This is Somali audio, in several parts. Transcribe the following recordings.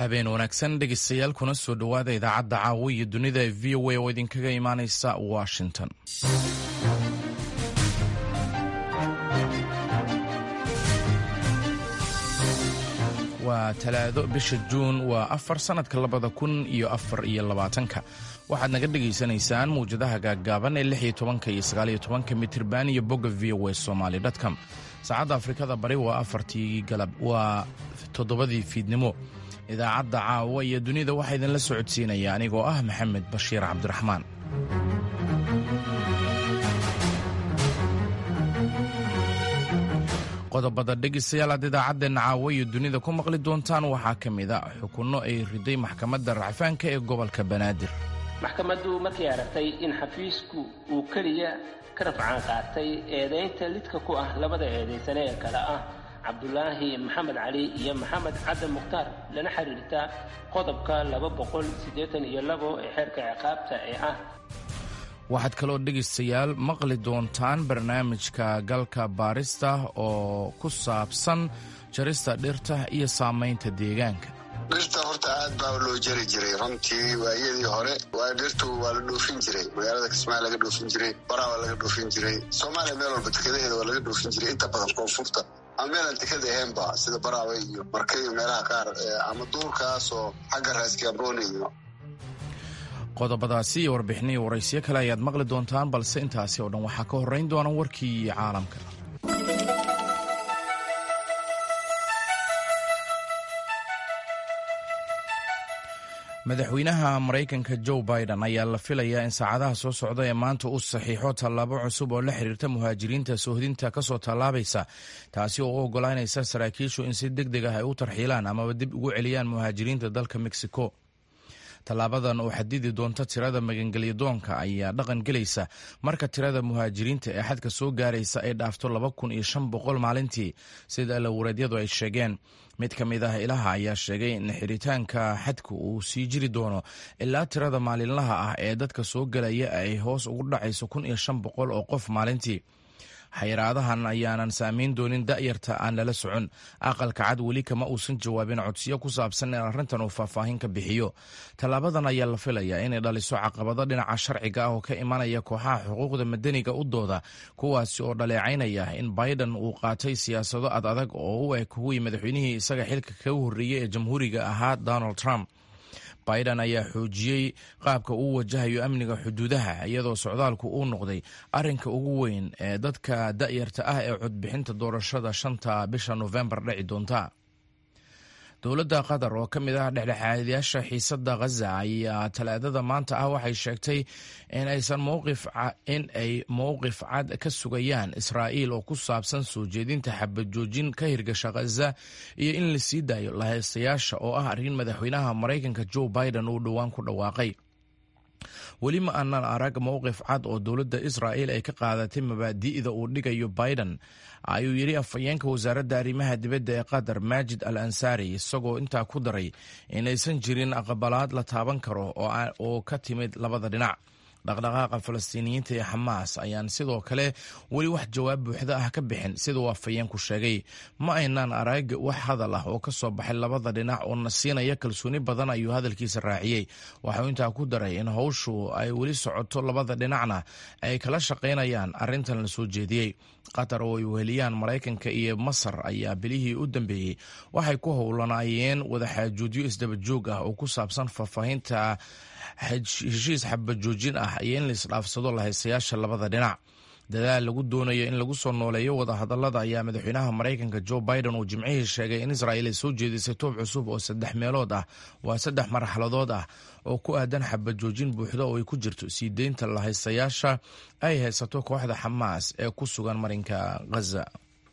habeen wanaagsan dhegeystayaal kuna soo dhowaada idaacadda caawa iyo dunida ee v o a oo idinkaga imaaneysa washington waa talaado bisha juun waa afar sannadka labada kun iyo afar iyo labaatanka waxaad naga dhegaysanaysaan mawjadaha gaaggaaban ee lix iyo tobanka iyo sagaaliyo tobanka mitirban iyo bogga v o a somaly dtcom saacadda afrikada bari waa afartii galab waa toddobadii fiidnimo idaacadda caawa iyo dunida waxaa idinla socodsiinaya anigoo ah maxamed bashiir cabdiraxmaan qodobada dhegeystayaal aad idaacadeenna caawa iyo dunida ku maqli doontaan waxaa ka mid a xukunno ay riday maxkamadda racfaanka ee gobolka banaadir maxkamaddu markay aragtay in xafiisku uu keliya ka rafcaan qaatay eedaynta lidka ku ah labada eedaysane ee kale ah cabdulaahi maxamed cali iyo maxamed caddan mukhtaar lana xiriirta qodobka laba boqol siddeetan iyo labo ee xeerka ciqaabta ee ah waxaad kaloo dhegaystayaal maqli doontaan barnaamijka galka baarista oo ku saabsan jarista dhirta iyo saamaynta deegaanka dhirta horta aad baa loo jari jiray runtii waayadii hore waa dhirtu waa la dhoofin jiray magaalada kismaayo laga dhoofin jiray baraa waa laga dhoofin jiray soomaaliya meel walba dekadaheeda waa laga dhoofin jiray inta badan koonfurta ama meelaan dekada ahaynba sida baraawe iyo marka iyo meelaha qaar ama duurkaasoo xagga raaskaabooni iyo qodobadaasi iyo warbixiniyo waraysiyo kale ayaad maqli doontaan balse intaasi oo dhan waxaa ka horrayn doona warkii caalamka madaxweynaha maraykanka joe biden ayaa la filayaa in saacadaha soo socda ee maanta uu saxiixo tallaabo cusub oo la xiriirta muhaajiriinta soohdinta kasoo tallaabaysa taasi oo u ogolaanaysa saraakiishu in si deg deg ah ay u tarxiilaan amaba dib ugu celiyaan muhaajiriinta dalka mexico tallaabadan oo xadidi doonta tirada magangelyadoonka ayaa dhaqan gelaysa marka tirada muhaajiriinta ee xadka soo gaaraysa ay dhaafto laba kun iyo shan boqol maalintii sida alawareedyadu ay sheegeen mid ka mid ah ilaha ayaa sheegay in xiritaanka xadku uu sii jiri doono ilaa tirada maalinlaha ah ee dadka soo gelaya ay hoos ugu dhacayso kun iyo shan boqol oo qof maalintii xayiraadahan ayaanan saamayn doonin da'yarta aan lala socon aqalka cad weli kama uusan jawaabin codsiyo ku saabsan in arrintan uu faahfaahin ka bixiyo tallaabadan ayaa la filayaa inay dhaliso caqabado dhinaca sharciga ah oo ka imanaya kooxaha xuquuqda madaniga u dooda kuwaasi oo dhaleecaynaya in biden uu qaatay siyaasado ad adag oo u eg kuwii madaxweynihii isaga xilka kaga horreeyey ee jamhuuriga ahaa donald trump biden ayaa xoojiyey qaabka uu wajahayo amniga xuduudaha iyadoo socdaalku uu noqday arrinka ugu weyn ee dadka da'yarta ah ee codbixinta doorashada shanta bisha nofembar dhici doonta dowladda qatar oo ka mid ah dhexdhexaadayaasha xiisadda khaza ayaa talaadada maanta ah waxay sheegtay in aysan mowqif in ay mowqif cad ka sugayaan israa'iil oo ku saabsan soo jeedinta xabajoojin ka hirgasha khaza iyo in la sii daayo lahaystayaasha oo ah arrin madaxweynaha maraykanka joe biden uu dhowaan ku dhawaaqay weli ma aanan arag mowqif cad oo dowladda israa'iil ay ka qaadatay mabaadi'da uu dhigayo biden ayuu yidhi afhayeenka wasaaradda arrimaha dibadda ee qatar maajid al ansaari isagoo intaa ku daray inaysan jirin aqbalaad la taaban karo oo ka timid labada dhinac dhaqdhaqaaqa falastiiniyiinta ee xamaas ayaan sidoo kale weli wax jawaab buuxda ah ka bixin siduu afhayeenku sheegay ma aynaan arag wax hadal ah oo ka soo baxay labada dhinac oo na siinaya kalsooni badan ayuu hadalkiisa raaciyey waxuu intaa ku daray in howshu ay weli socoto labada dhinacna ay kala shaqaynayaan arrintan la soo jeediyey qatar oo ay weheliyaan maraykanka iyo masar ayaa bilihii u dambeeyey waxay ku howlanaayeen wadaxaajuudyo isdabajoog ah oo ku saabsan faahfaahinta heshiis xabajoojin ah iyo in la isdhaafsado lahaystayaasha labada dhinac dadaal lagu doonayo in lagu soo nooleeyo wadahadalada ayaa madaxweynaha maraykanka joe biden uu jimcihii sheegay in israa'iil ay soo jeedisay toob cusub oo saddex meelood ah waa saddex marxaladood ah oo ku aadan xabajoojin buuxda oo ay ku jirto sii deynta lahaystayaasha ay haysato kooxda xamaas ee ku sugan marinka ghaza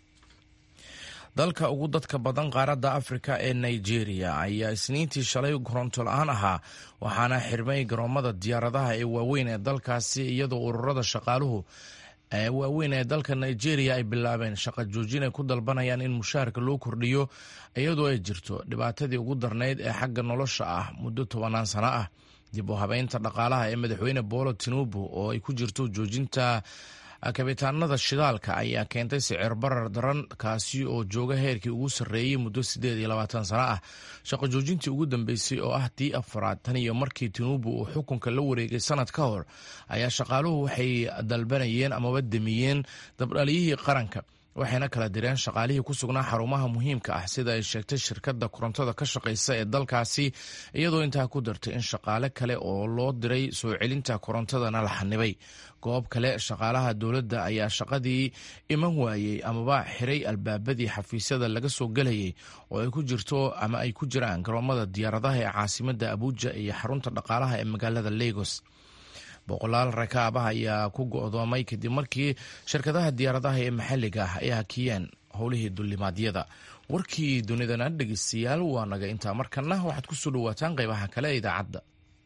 dalka ugu dadka badan qaaradda afrika ee nigeria ayaa isniintii shalay koronto la-aan ahaa waxaana xirmay garoomada diyaaradaha ee waaweyn ee dalkaasi iyadoo ururada shaqaaluhu ee waaweyn ee dalka nigeria ay bilaabeen shaqa joojin ay ku dalbanayaan in mushaharka loo kordhiyo iyadoo ay jirto dhibaatadii ugu darnayd ee xagga nolosha ah muddo tobanaan sano ah dib u habeynta dhaqaalaha ee madaxweyne boolo tinubu oo ay ku jirto joojinta kabitaanada shidaalka ayaa keentay sicir barar daran kaasi oo jooga heerkii ugu sarreeyey muddo siddeed iyo labaatan sano ah shaqo joojintii ugu dambeysay oo ah tii afaraad tan iyo markii tinubu uu xukunka la wareegay sanad ka hor ayaa shaqaaluhu waxay dalbanayeen amaba demiyeen dabdhaliyihii qaranka waxayna kala direen shaqaalihii ku sugnaa xarumaha muhiimka ah sida ay sheegtay shirkadda korontada ka shaqaysa ee dalkaasi iyadoo intaa ku dartay in shaqaale kale oo loo diray soo celinta korontadana la xanibay goob kale shaqaalaha dowladda ayaa shaqadii iman waayey amaba xiray albaabadii xafiisyada laga soo gelayay oo ay ku jirto ama ay ku jiraan garoomada diyaaradaha ee caasimadda abuuja iyo xarunta dhaqaalaha ee magaalada lagos boqolaal rakaab ah ayaa ku go'doomay kadib markii shirkadaha diyaaradaha ee maxalliga ah ay hakiyeen howlihii dulimaadyada warkii dunidana dhegeystayaal waa naga intaa markana waxaad ku soo dhawaataan qaybaha kale ee idaacadda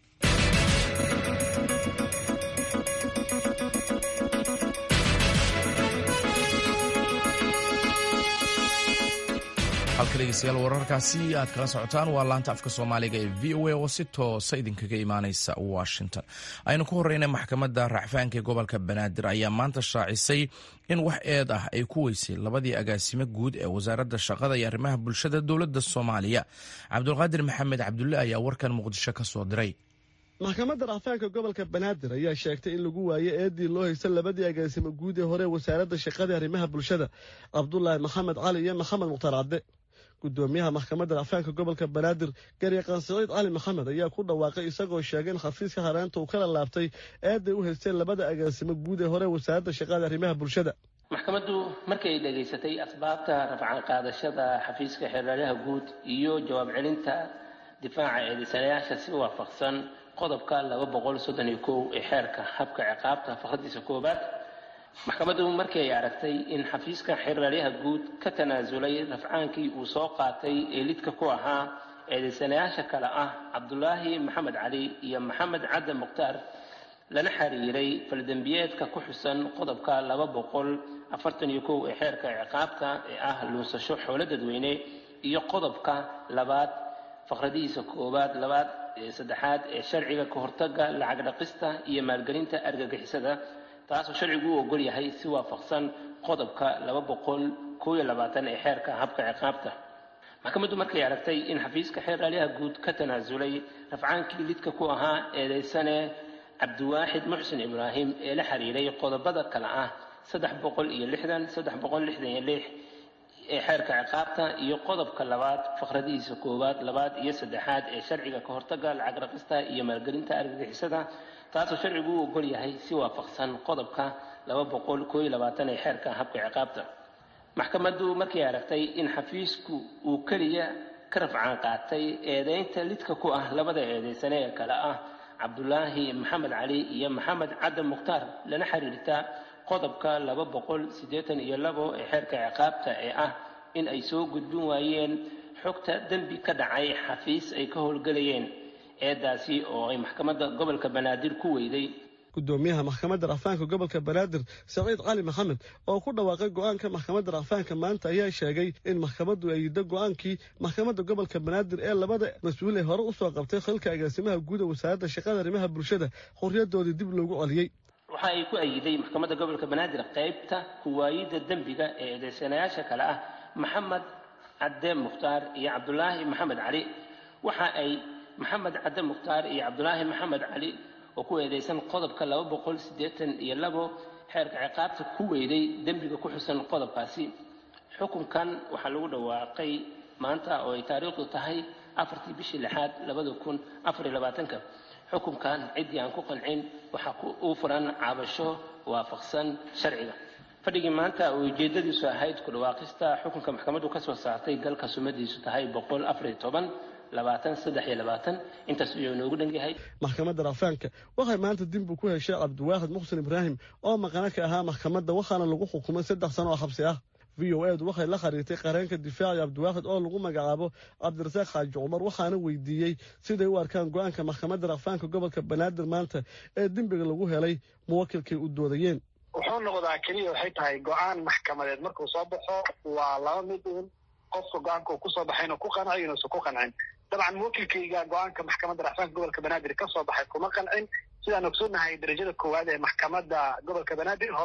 halka dhegeystayaal wararkaasi aad kala socotaan waa laanta afka soomaaliga ee v o a oo si toosa idinkaga imaaneysa washington aynu ku horeyna maxkamadda racfaanka ee gobolka banaadir ayaa maanta shaacisay in wax eed ah ay ku weysay labadii agaasimo guud ee wasaaradda shaqada iyo arrimaha bulshada dowladda soomaaliya cabdulqaadir maxamed cabdulle ayaa warkan muqdisho ka soo diray maxkamadda racfaanka gobolka banaadir ayaa sheegtay in lagu waayo eedii loo haysta labadii agaasimo guud ee hore wasaaradda shaqada arrimaha bulshada cabdulaahi maxamed cali iyo maxamed mukhtaar cadde gudoomiyaha maxkamadda racfaanka gobolka banaadir garyaqaan siciid cali maxamed ayaa ku dhawaaqay isagoo sheegay in xafiiska hareenta uu kala laabtay eeday u haysteen labada agaasimo guud ee hore wasaaradda shaqada arrimaha bulshada maxkamaddu markay dhegaysatay asbaabta rafcan qaadashada xafiiska xeeraryaha guud iyo jawaab celinta difaaca eedaysanayaasha si waafaqsan qodobka laba boqol soddon iyo kow ee xeerka habka ciqaabta fakradiisa koowaad maxkamaddu markii ay aragtay in xafiiska xeeraryaha guud ka tanaasulay rafcaankii uu soo qaatay ee lidka ku ahaa eedaysanayaasha kale ah cabdulaahi maxamed cali iyo maxamed cadde mukhtaar lana xiriiray faldembiyeedka ku xusan qodobka laba boqol afartan iyo kow ee xeerka ciqaabta ee ah luunsasho xoolo dadweyne iyo qodobka labaad faqradihiisa koowaad labaad saddexaad ee sharciga ka hortaga lacag dhaqista iyo maalgelinta argagixisada taasoo sharcigu u ogol yahay si waafaqsan qodobka laba boqol koob iyo labaatan ee xeerka habka ciqaabta maxkamaddu markay aragtay in xafiiska xeeraalyaha guud ka tanaasulay rafcaankii lidka ku ahaa eedaysane cabdiwaaxid muxsin ibraahim ee la xiriiray qodobada kale ah saddex boqol iyo lixdan saddex boqol lixdan iyo lix ee xeerka ciqaabta iyo qodobka labaad faqradihiisa koowaad labaad iyo saddexaad ee sharciga ka hortaga lacag raqista iyo maalgelinta argagixisada taasoo sharcigu u ogol yahay si waafaqsan qodobka laba boqol koo iyo labaatan ee xeerka habka ciqaabta maxkamaddu markay aragtay in xafiisku uu keliya ka rafcaan qaatay eedeynta lidka ku ah labada eedeysane ee kale ah cabdulaahi maxamed cali iyo maxamed cadde mukhtaar lana xiriirta qodobka laba boqol siddeetan iyo labo ee xeerka ciqaabta ee ah in ay soo gudbin waayeen xogta dembi ka dhacay xafiis ay ka howlgelayeen eedaasi oo ay maxkamadda gobolka banaadir ku weyday gudoomiyaha maxkamadda racfaanka gobolka banaadir saciid cali maxamed oo ku dhawaaqay go-aanka maxkamadda racfaanka maanta ayaa sheegay in maxkamaddu ay yiddo go-aankii maxkamadda gobolka banaadir ee labada mas-uul ee hore usoo qabtay xilka agaasimaha guud ee wasaaradda shaqada arrimaha bulshada xorriyadoodii dib loogu celiyey waxa ay ku ayiday maxkamadda gobolka banaadir qaybta kuwaayidda dembiga ee eedeysanayaasha kale ah maxamed cadde mukhtaar iyo cabdulaahi maxamed cali waxa ay maxamed cadde mukhtaar iyo cabdulaahi maxamed cali oo ku eedeysan qodobka laba boqol siddeetan iyo labo xeerka ciqaabta ku weyday dembiga ku xusan qodobkaasi xukunkan waxaa lagu dhawaaqay maanta oo ay taariikhdu tahay afartii bishii lixaad labada kun afar iyo labaatanka xukunkan ciddii aan ku qancin waxaa uu furan caabasho waafaqsan sharciga fadhigii maanta oo ujeedadiisu ahayd ku dhawaaqista xukunka maxkamaddu ka soo saartay galka sumadiisu tahay boqol afar iyo toban labaatan saddex iyo labaatan intaas ayuu inoogu dhan yahay maxkamadda racfaanka waxay maanta dinbu ku heshay cabdiwaaxid muxsin ibraahim oo maqano ka ahaa maxkamadda waxaana lagu xukumay saddex sano oo xabsi ah v o edu waxay la khariirtay qareenka difaaci cabdiwaaxid oo lagu magacaabo cabdirasaaq xaaji cumar waxaana weydiiyey siday u arkaan go-aanka maxkamadda racfaanka gobolka banaadir maanta ee dembiga lagu helay muwakilkay u doodayeen wuxuu noqdaa keliya waxay tahay go-aan maxkamadeed markuu soo baxo waa laba mid uun qofka go-aanka uu kusoo baxay inuu ku qanco inuusan ku qancin dabcan muwakilkayga go-aanka maxkamadda racfaanka gobolka banaadir ka soo baxay kuma qancin sidaan ogsoonahay darajada koowaad ee maxkamadda gobolka banaadir horay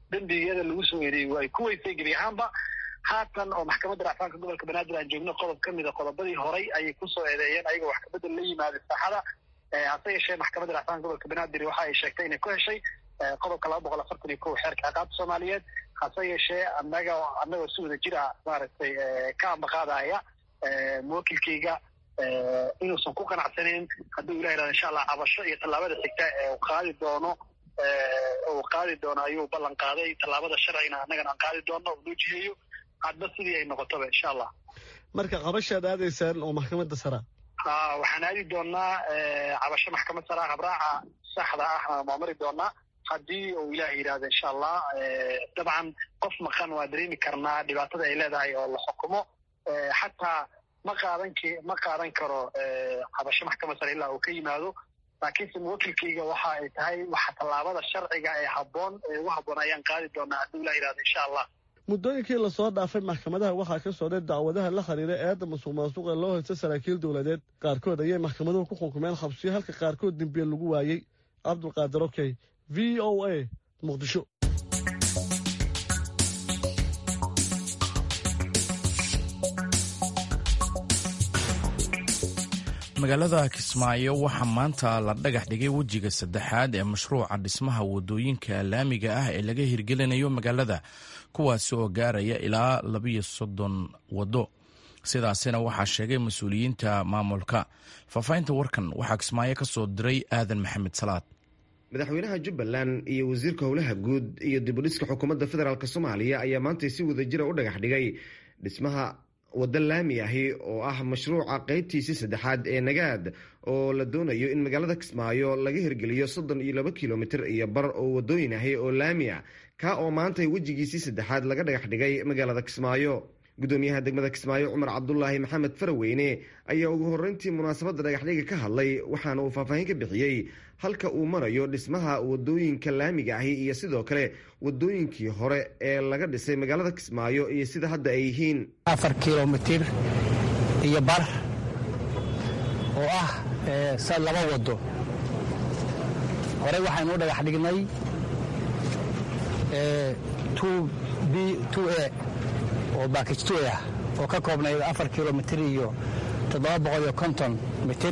dembiyada lagu soo eedeeyey ay ku weysay gebi ahaanba haatan oo maxkamadda racfaanka gobolka banaadir aan joogno qodob ka mida qodobadii horay ayay kusoo eedeeyeen ayagoo wax kabedel la yimaaday saaxada hase yeeshee maxkamadda racfaanka gobolka banaadir waxa ay sheegtay inay ku heshay qodobka laba boqol afartan iyo kow xeerka ciqaabta soomaaliyeed hase yeeshee anaga annagoo si wada jir ah maaragtay ka ambaqaadaya muwakilkayga inuusan ku qanacsaneyn hadduu ilah yihahdo insha allah cabasho iyo tallaabada xigta ee uu qaadi doono uu qaadi doono ayuu ballan qaaday tallaabada sharcigana annagana aan qaadi doono uu noo jiheeyo hadba sidii ay noqotoba insha allah marka cabashaad aadaysaan oo maxkamadda saraa ha waxaan aadi doonaa cabasho maxkamad saraa habraaca saxda ah maa mari doonaa haddii uu ilaah yidhahdo insha allah dabcan qof maqan waa dareemi karnaa dhibaatada ay leedahay oo la xukumo xataa ma qaadan k ma qaadan karo cabasho maxkamad sare ilaa uu ka yimaado laakiinse muwakilkayga waxa ay tahay waxa tallaabada sharciga ee habboon ee ugu habboon ayaan qaadi doonaa hadduu ilah yidhahdo insha allah muddooyinkii lasoo dhaafay maxkamadaha waxaa ka socday dacwadaha la xiriira eedda masuq maasuqa loo haysta saraakiil dowladeed qaarkood ayay maxkamaduhu ku xukumeen xabsiyo halka qaarkood dembiye lagu waayey cabdulqaadir okey v o a muqdisho magaalada kismaayo waxaa maanta la dhagax dhigay wejiga saddexaad ee mashruuca dhismaha wadooyinka laamiga ah ee laga hirgelinayo magaalada kuwaasi oo gaaraya ilaa labiyo soddon waddo sidaasina waxaa sheegay mas-uuliyiinta maamulka faahfaahinta warkan waxaa kismaayo ka soo diray aadan maxamed salaad madaxweynaha jubbaland iyo wasiirka howlaha guud iyo dibudhiska xukuumadda federaalk soomaaliya ayaa maantay si wadajira u dhagax dhigay dhismaha waddo laami ahi oo ah mashruuca qeybtiisii saddexaad ee nagaad oo la doonayo in magaalada kismaayo laga hirgeliyo soddon iyo laba kilomitir iyo bar oo wadooyin ahi oo laami ah ka oo maantay wejigiisii saddexaad laga dhagax dhigay magaalada kismaayo gudoomiyaha degmada kismaayo cumar cabdulaahi maxamed faraweyne ayaa ugu horreyntii munaasabadda dhagaxdhiga ka hadlay waxaana uu faahfaahin ka bixiyey halka uu marayo dhismaha wadooyinka laamiga ahi iyo sidoo kale wadooyinkii hore ee laga dhisay magaalada kismaayo iyo sida hadda ay yihiin afar kilomitir iyo bar oo ah sa laba wado horey waxaynu u dhagax dhignay b a oo baakij tu ah oo ka koobnayd afar kilomitir iyo toddoba boqol iyo konton mitir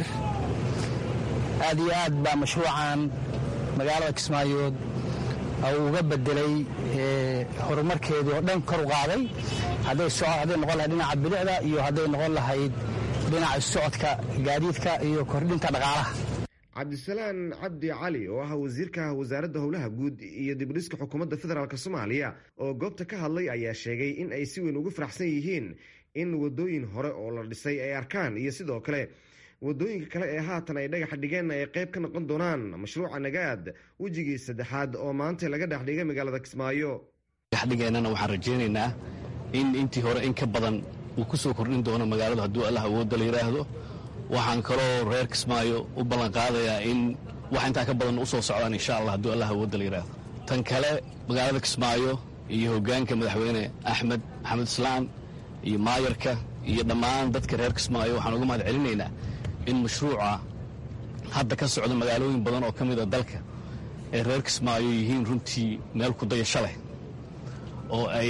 aad iyo aad baa mashruucan magaalada kismaayood uga bedelay horumarkeedii oo dhan kor u qaaday hadday noqon lahayd dhinaca bilicda iyo hadday noqon lahayd dhinaca socodka gaadiidka iyo kordhinta dhaqaalaha cabdisalaan cabdi cali oo ah wasiirka wasaaradda howlaha guud iyo dibudhiska xukuumadda federaalk soomaaliya oo goobta ka hadlay ayaa sheegay in ay si weyn ugu faraxsan yihiin in wadooyin hore oo la dhisay ay arkaan iyo sidoo kale wadooyinka kale ee haatan ay dhagax dhigeen ay qayb ka noqon doonaan mashruuca nagaad wejigii saddexaad oo maanta laga dhex dhigay magaalada kismaayo dhexdhigeennana waxaan rajaynaynaa in intii hore in ka badan uu ku soo kordhin doono magaaladu hadduu allah awoodda la yidhaahdo waxaan kaloo reer kismaayo u ballanqaadayaa in wax intaa ka badan u soo socdaan insha allah hadduu allah awoodda la yidhaahdo tan kale magaalada kismaayo iyo hoggaanka madaxweyne axmed maxamed islaan iyo maayarka iyo dhammaan dadka reer kismaayo waxaan uga mahad celinaynaa in mashruuca hadda ka socda magaalooyin badan oo ka mid a dalka ee reer kismaayo yihiin runtii meel ku dayasho leh oo ay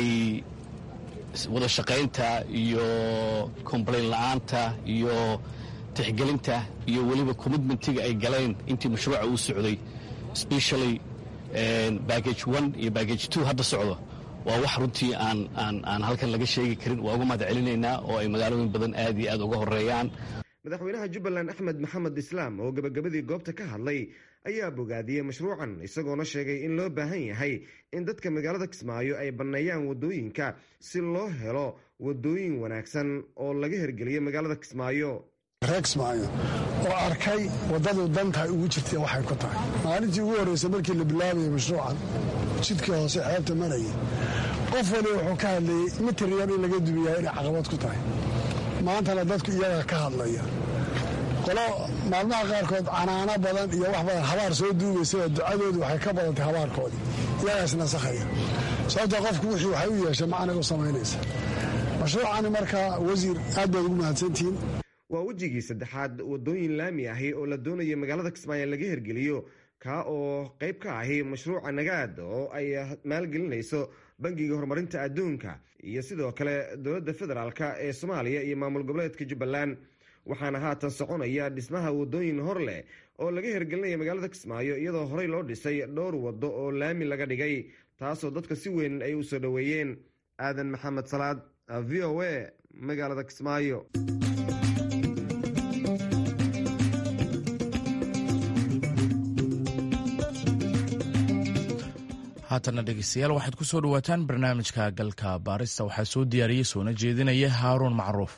wada shaqaynta iyo complain la'aanta iyo tixgelinta iyo weliba commitmentiga ay galeen intii mashruuca uu socday specially baggage one iyo baggage two hadda socdo waa wax runtii aan aan aan halkan laga sheegi karin waa uga mahad celinaynaa oo ay magaalooyin badan aad iyo aad uga horeeyaan madaxweynaha jubbaland axmed maxamed islaam oo gabagabadii goobta ka hadlay ayaa bogaadiyey mashruucan isagoona sheegay in loo baahan yahay in dadka magaalada kismaayo ay banneeyaan wadooyinka si loo helo wadooyin wanaagsan oo laga hirgeliyo magaalada kismaayo reer kismaayo oo arkay waddadu dantahay ugu jirtay waxay ku tahay maalintii ugu horreysay markii la bilaabayay mashruucan jidkii hoose xeebta marayay qof waliba wuxuu ka hadlayey mitir yar in laga dumiyaa inay caqabad ku tahay maantana dadku iyagaa ka hadlaya qolo maalmaha qaarkood canaano badan iyo wax badan habaar soo duugaysaba ducadoodu waxay ka badantay habaarkoodii iyagaas nasakhaya sababta qofku wixii waxay u yeeshay macniga u samaynaysa mashruucani markaa wasiir aad baad ugu mahadsantihiin waa wejigii saddexaad wadooyin laami ahi oo la doonaya magaalada kismaayo laga hirgeliyo kaa oo qeyb ka ahi mashruuca nagaad oo ay maalgelinayso bangiga horumarinta adduunka iyo sidoo kale dowladda federaalk ee soomaaliya iyo maamul goboleedka jubbaland waxaana haatan soconaya dhismaha wadooyin hor leh oo laga hirgelinaya magaalada kismaayo iyadoo horey loo dhisay dhowr waddo oo laami laga dhigay taasoo dadka si weyn ay u soo dhoweeyeen aadan maxamed salaad v o a magaalada kismaayo haatana dhegeystayaal waxaad ku soo dhawaataan barnaamijka galka baarista waxaa soo diyaariyey soona jeedinaya haaruun macruuf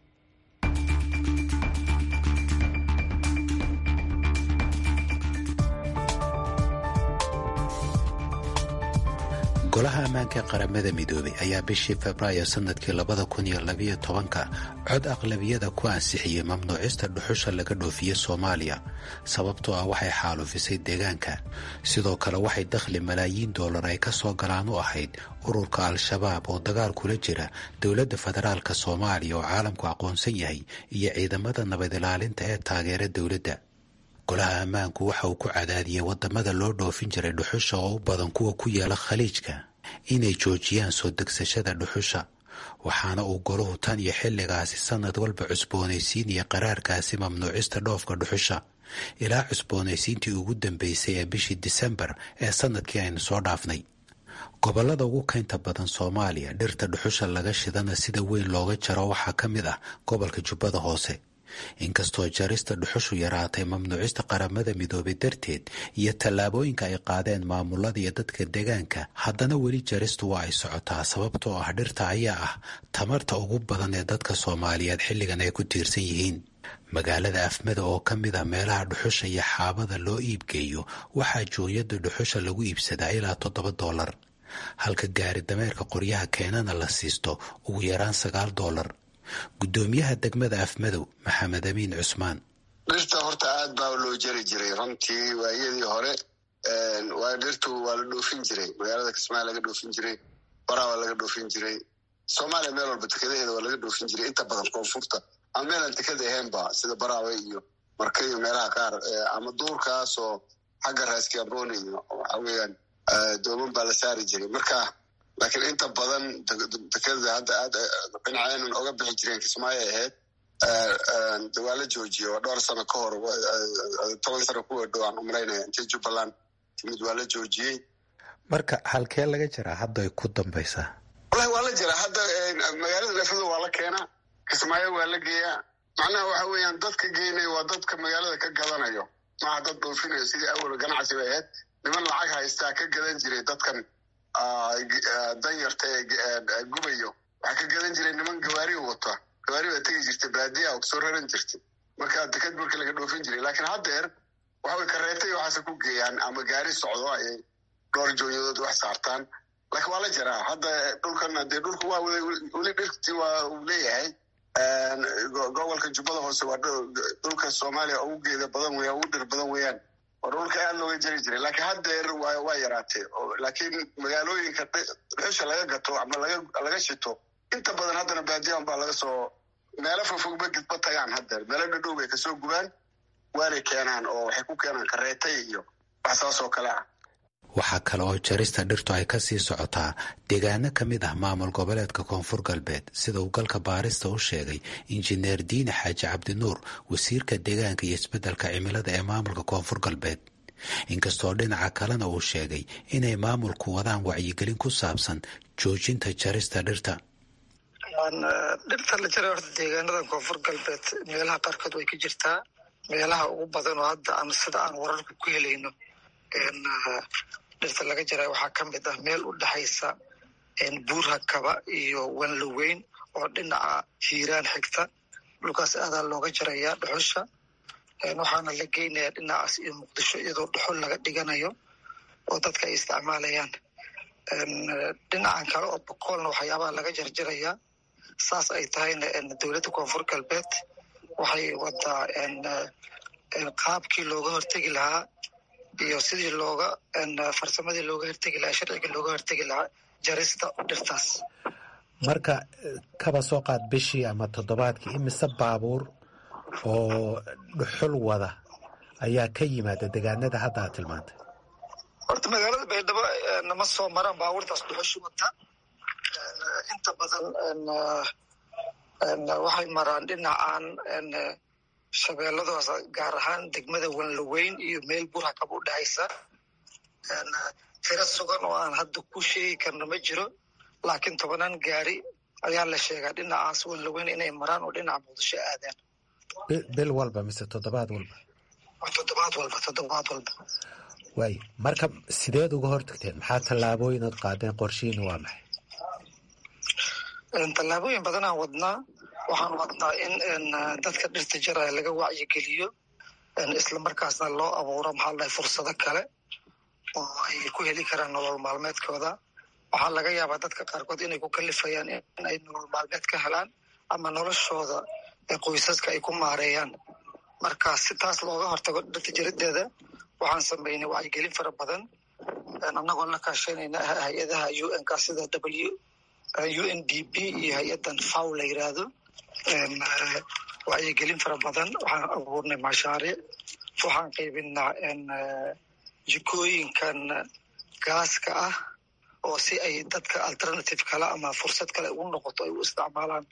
golaha ammaanka ee qaramada midoobay ayaa bishii febraayo sanadkii labada kun iyo labiyo tobanka cod aqlabiyada ku ansixiyey mamnuucista dhuxusha laga dhoofiye soomaaliya sababtoo ah waxay xaalufisay deegaanka sidoo kale waxay dakhli malaayiin dollar ay ka soo galaan u ahayd ururka al-shabaab oo dagaal kula jira dowladda federaalka soomaaliya oo caalamku aqoonsan yahay iyo ciidamada nabad ilaalinta ee taageera dowladda golaha ammaanku waxa uu ku cadaadiyey wadamada loo dhoofin jiray dhuxusha oo u badan kuwa ku yaala khaliijka inay joojiyaan soo degsashada dhuxusha waxaana uu golahu tan iyo xilligaasi sanad walba cusboonaysiinaya qaraarkaasi mamnuucista dhoofka dhuxusha ilaa cusboonaysiintii ugu dambeysay ee bishii disembar ee sanadkii aynu soo dhaafnay gobolada ugu keynta badan soomaaliya dhirta dhuxusha laga shidana sida weyn looga jaro waxaa ka mid ah gobolka jubbada hoose inkastoo jarista dhuxushu yaraatay mamnuucista qaramada midoobay darteed iyo tallaabooyinka ay qaadeen maamulada iyo dadka deegaanka haddana weli jaristu waa ay socotaa sababtoo ah dhirta ayaa ah tamarta ugu badan ee dadka soomaaliyeed xilligan ay ku tiirsan yihiin magaalada afmada oo ka mid ah meelaha dhuxusha iyo xaabada loo iibgeeyo waxaa jooyada dhuxusha lagu iibsadaa ilaa toddoba doolar halka gaari dameerka qoryaha keenana la siisto ugu yaraan sagaal doolar guddoomiyaha degmada afmadow maxamed amiin cusmaan dhirta horta aad baa loo jari jiray runtii waayadii hore waa dhirtu waa la dhoofin jiray magaalada kismaayo laga dhoofin jiray baraa waa laga dhoofin jiray soomaaliya meel walba tekadaheeda waa laga dhoofin jiray inta badan koonfurta ama meelaan tekada ahaynba sida baraawe iyo marka iyo meelaha qaar ama duurkaas oo xagga raaskiabone iyo waxa weeyaan dooman baa la saari jiray marka laakiin inta badan dekada hadda aad dhinaceenan oga bixi jireen kismaayo ahayd de waa la joojiye waa dhowr sano ka hor toban sano kuwa dhow aan umalaynaya intii jubbaland timid waa la joojiyey marka halkee laga jiraa hadda ay ku dambaysaa wallahi waa la jiraa hadda magaalada lafado waa la keenaa kismaayo waa la geeyaa macnaha waxa weeyaan dadka geynaya waa dadka magaalada ka gadanayo maaha dad dhoofinayo sidii awal ganacsi bay ahayd niman lacag haystaa ka gadan jiray dadkan danyarta ee gubayo waxaa ka gadan jiray niman gawaari wata gawaari baa tegi jirtay baadiya oo kasoo raran jirtay marka deked marka laga dhoofin jiray laakiin haddeer waxaway kareetay waxaase ku geeyaan ama gaari socdo ayay dhowr joonyadood wax saartaan laakiin waa la jiraa hadda dhulkan dee dhulka waa weli dhirti waa uu leeyahay gobolka jubbada hoose waa dhulka soomaaliya ugu geeda badan weya ugu dhir badan weeyaan waa dhulka aad looga jari jiray laakiin haddeer waa yaraatay laakiin magaalooyinka dhuxusha laga gato ama laga shito inta badan haddana baadiyan baa laga soo meelo fogfogba gidba tagaan haddeer meelo dhadhow bay kasoo gubaan waanay keenaan oo waxay ku keenaan kareetay iyo wax saas oo kale ah waxaa kale oo jarista dhirtu ay ka sii socotaa deegaano ka mid ah maamul goboleedka koonfur galbeed sida uu galka baarista u sheegay injineer diine xaaji cabdinuur wasiirka deegaanka iyo isbeddelka cimilada ee maamulka koonfur galbeed inkastoo dhinaca kalena uu sheegay inay maamulku wadaan wacyigelin ku saabsan joojinta jarista dhirta dhirta la jaray horta deegaanadan koonfur galbeed meelaha qaarkood way ka jirtaa meelaha ugu badan oo hadda aan sida aan wararka ku helayno dhirta laga jaray waxaa ka mid ah meel u dhexaysa buurha kaba iyo wanloweyn oo dhinaca hiiraan xigta dhulkaas aadaa looga jarayaa dhuxusha waxaana la geynayaa dhinacaas iyo muqdisho iyadoo dhuxul laga dhiganayo oo dadka ay isticmaalayaan dhinacan kale oo boqoolna waxyaabaha laga jarjarayaa saas ay tahayna dowladda koonfur galbeed waxay wadaa qaabkii looga hortegi lahaa iyo sidii looga farsamadii looga hortegi lahaa sharciga looga hortegi lahaa jarista dhirtaas marka kaba soo qaad bishii ama toddobaadkii imise baabuur oo dhuxul wada ayaa ka yimaada degaanada hadda aad tilmaantay horta magaalada baydhabo nama soo maraan baabuurtaas dhuxushu wata inta badan waxay maraan dhinacan shabeelladaas gaar ahaan degmada wanlaweyn iyo meel burhakab u dhexaysa tiro sugan oo aan hadda ku sheegi karno ma jiro laakiin tobanaan gaari ayaa la sheegaa dhinacaas wanlaweyn inay maraan oo dhinaca muqdisho aadaan bil walba mise toddobaad walba toddobaad walba toddobaad walba waayo marka sideed uga hortagteen maxaa tallaabooyin ood qaadeen qorshihiina waa maxay tallaabooyin badanaan wadnaa waxaan wadnaa in dadka dhirta jaraya laga wacyigeliyo islamarkaasna loo abuuro maxaa lahay fursado kale oo ay ku heli karaan nolol maalmeedkooda waxaa laga yaabaa dadka qaarkood inay ku kalifayaan in ay nolol maalmeed ka helaan ama noloshooda qoysaska ay ku maareeyaan marka si taas looga hortago dhirta jarideeda waxaan samaynay wacyigelin fara badan annagoo la kaashanayna hay-adaha u n ka sida w u n d p iyo hay-adan faw la yiraahdo wacyigelin fara badan waxaan abuurnay mashaariic waxaan qaybinaa jikooyinkan gaaska ah oo si ay dadka alternative kale ama fursad kale ugu noqoto ay u isticmaalaan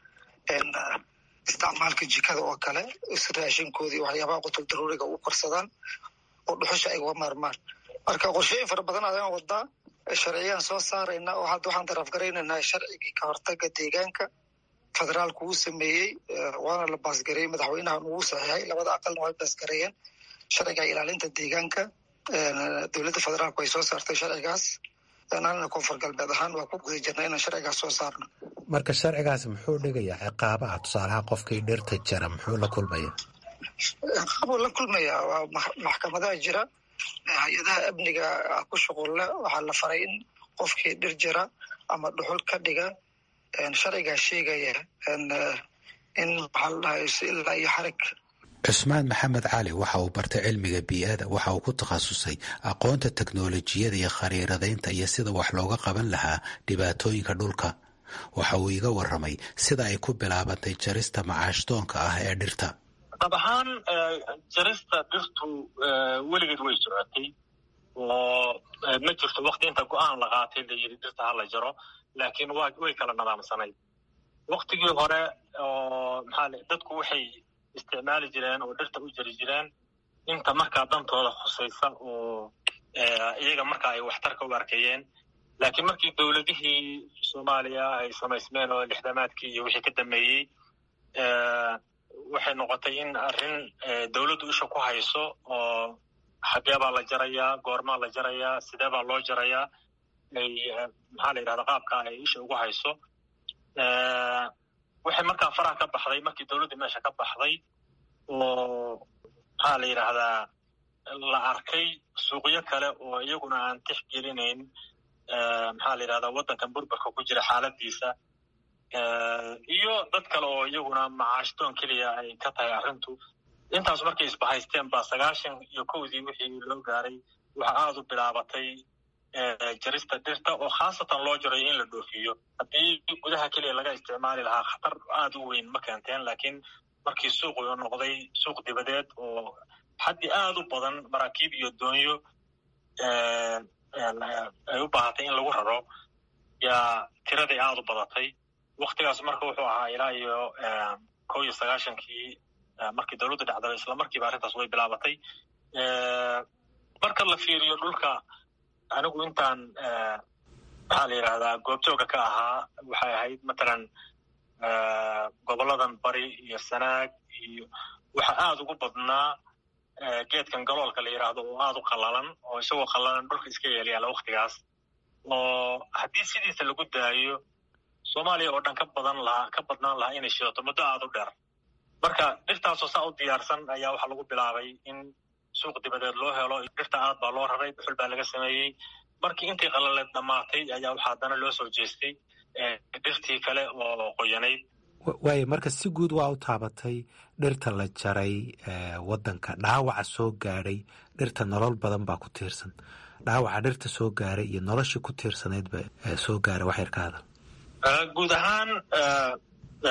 isticmaalka jikada oo kale raashinkoodii waxyaabaha qutul daruuriga u korsadaan oo dhuxusha ay uga maarmaan marka qorshooyin fara badan ayaan wadaa sharciyaan soo saarayna oo hadda waxaan taraafgaraynaynaa sharcigii ka hortaga deegaanka federaalku uu sameeyey waana la baasgareeyey madaxweynahan uu saxiixay labada aqalna way baasgareeyeen sharciga ilaalinta deegaanka dowladda federaalku ay soo saartay sharcigaas anana koonfur galbeed ahaan waa ku guda jirna inaan sharcigaas soo saarno marka sharcigaas muxuu dhigayaa ciqaabaha tusaalaha qofkii dhirta jara muxuu la kulmaya ciqaabuu la kulmayaa waa maxkamadaha jira hay-adaha amniga ku shuqulle waxaa la faray in qofkii dhir jira ama dhuxul ka dhiga sharcigaa sheegaya in maxaa la dhahay si ilaa iyo xarig cusmaan maxamed cali waxa uu bartay cilmiga bii-ada waxa uu ku takhasusay aqoonta teknolojiyada iyo khariiradaynta iyo sida wax looga qaban lahaa dhibaatooyinka dhulka waxa uu iga waramay sida ay ku bilaabantay jarista macaashdoonka ah ee dhirta dab ahaan jarista dhirtu weligeed way socotay oo ma jirto wakti inta go-aan la qaatay la yidhi dhirta ha la jaro laakiin wa way kala nadaamsanayd waktigii hore oo maxaa dadku waxay isticmaali jireen oo dhirta u jari jireen inta markaa dantooda khusaysa oo iyaga markaa ay waxtarka u arkayeen laakiin markii dowladihii soomaaliya ay samaysmeen oo lixdamaadkii iyo wixii ka dambeeyey waxay noqotay in arrin dowladdu isha ku hayso oo xagee baa la jarayaa goormaa la jarayaa sidee baa loo jarayaa ay maxaa la yidhahda qaabka ay isha ugu hayso waxay markaa faraha ka baxday markii dowladdii meesha ka baxday oo maxaa la yidhaahdaa la arkay suuqyo kale oo iyaguna aan tix gelinayn maxaa la yidhahdaa waddankan burburka ku jira xaaladiisa iyo dad kale oo iyaguna macaashdoon keliya ay ka tahay arrintu intaas markay isbahaysteen baa sagaashan iyo kowdii wixii loo gaaray waxa aada u bilaabatay jarista dhirta oo khaasatan loo jarayo in la dhoofiyo haddii gudaha keliya laga isticmaali lahaa khatar aada u weyn ma keenteen laakiin markii suuqu noqday suuq dibadeed oo xaddi aada u badan maraakiib iyo doonyo ay u baahatay in lagu raro yaa tiraday aada u badatay waktigaas marka wuxuu ahaa ilaa iyo kow iyo sagaashankii markii dowladdu dhacday isla markiiba arrintaas way bilaabatay marka la fiiriyo dhulka anigu intaan maxaa la yidhahdaa goobjooga ka ahaa waxay ahayd matalan goboladan bari iyo sanaag iyo waxa aada ugu badnaa geedkan galoolka la yidhaahdo oo aada u qallalan oo isagoo qallalan dhulka iska yeelyaala waktigaas oo haddii sidiisa lagu daayo soomaaliya oo dhan ka badan lahaa ka badnaan lahaa inay shidato muddo aada u dheer marka dhirtaasoo saa u diyaarsan ayaa waxaa lagu bilaabay in suuq dibadeed loo helo dhirta aad baa loo raray dhuxul baa laga sameeyey markii intii qalaleed dhammaatay ayaa waxaa haddana loo soo jeestay dhirtii kale oo qoyanayd waayo marka si guud waa u taabatay dhirta la jaray waddanka dhaawaca soo gaadhay dhirta nolol badan baa ku tiirsan dhaawaca dhirta soo gaaray iyo noloshii ku tiirsanaydba soo gaaray wax yar ka hadal guud ahaan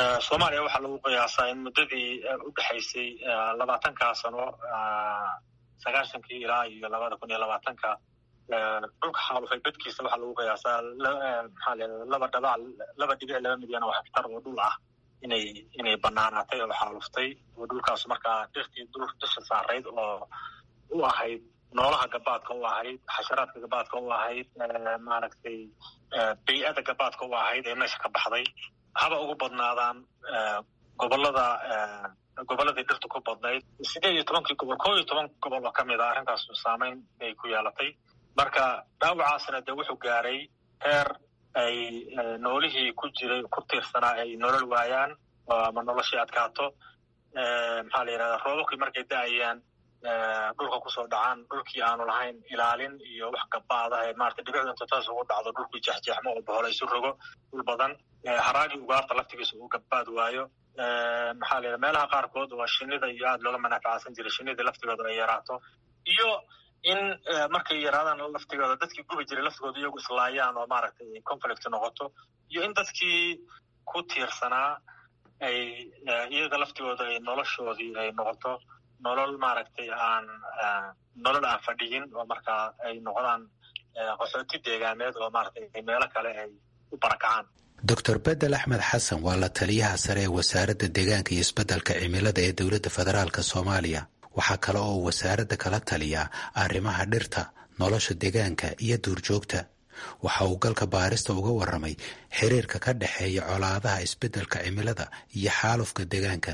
soomaaliya waxaa lagu qiyaasaa in muddadii u dhexaysay labaatankaa sano sagaashankii ilaa iyo labada kun iyo labaatanka dhulka xaalufay bedkiisa waxaa lagu qiyaasaa maxaa le laba dhabac laba dhibic laba milyan oo hektar oo dhul ah inay inay banaanaatay oo xaaluftay oo dhulkaas markaa dhirtii dhul dusha saarayd oo u ahayd noolaha gabaadka u ahayd xasharaadka gabaadka u ahayd maaragtay bay-ada gabaadka u ahayd ee meesha ka baxday haba ugu badnaadaan gobolada gobolladii dhirtu ku badnayd sideed iyo tobankii gobol koo iyo toban gobol oo kamid a arrintaas saameyn bay ku yeelatay marka dhaawacaasna de wuxuu gaaray heer ay noolihii ku jiray ku tiirsanaa ay nolol waayaan ama noloshii adkaato maxaa la yidhahdaa roobabkii markay da-ayaan dhulka kusoo dhacaan dhulkii aanu lahayn ilaalin iyo wax gabaada ee maarata dhibicdu inta taas ugu dhacdo dhulkii jeexjeexmo oo bohola isu rogo dhul badan haraagii ugaarta laftigiisa uu gabaad waayo maxaa la yidhaha meelaha qaarkood oo shinida iyo aada looga manafacsan jiray shinida laftigooda ay yaraato iyo in markay yaraadaan laftigooda dadkii gubi jiray laftigooda iyagu islaayaan oo maaragtay conflict noqoto iyo in dadkii ku tiirsanaa ay iyaga laftigooda ay noloshoodii ay noqoto nolol maaragtay aan nolol aan fadhiyin oo markaa ay noqdaan qaxooti deegaameed oo maaragtay meelo kale ay u barakacaan doctor bedel axmed xasan waa la taliyaha sare ee wasaaradda deegaanka iyo isbeddelka cimilada ee dowladda federaalka soomaaliya waxaa kale oo wasaaradda kala taliyaa arrimaha dhirta nolosha deegaanka iyo duurjoogta waxa uu galka baarista uga warramay xiriirka ka dhexeeya colaadaha isbeddelka cimilada iyo xaalufka deegaanka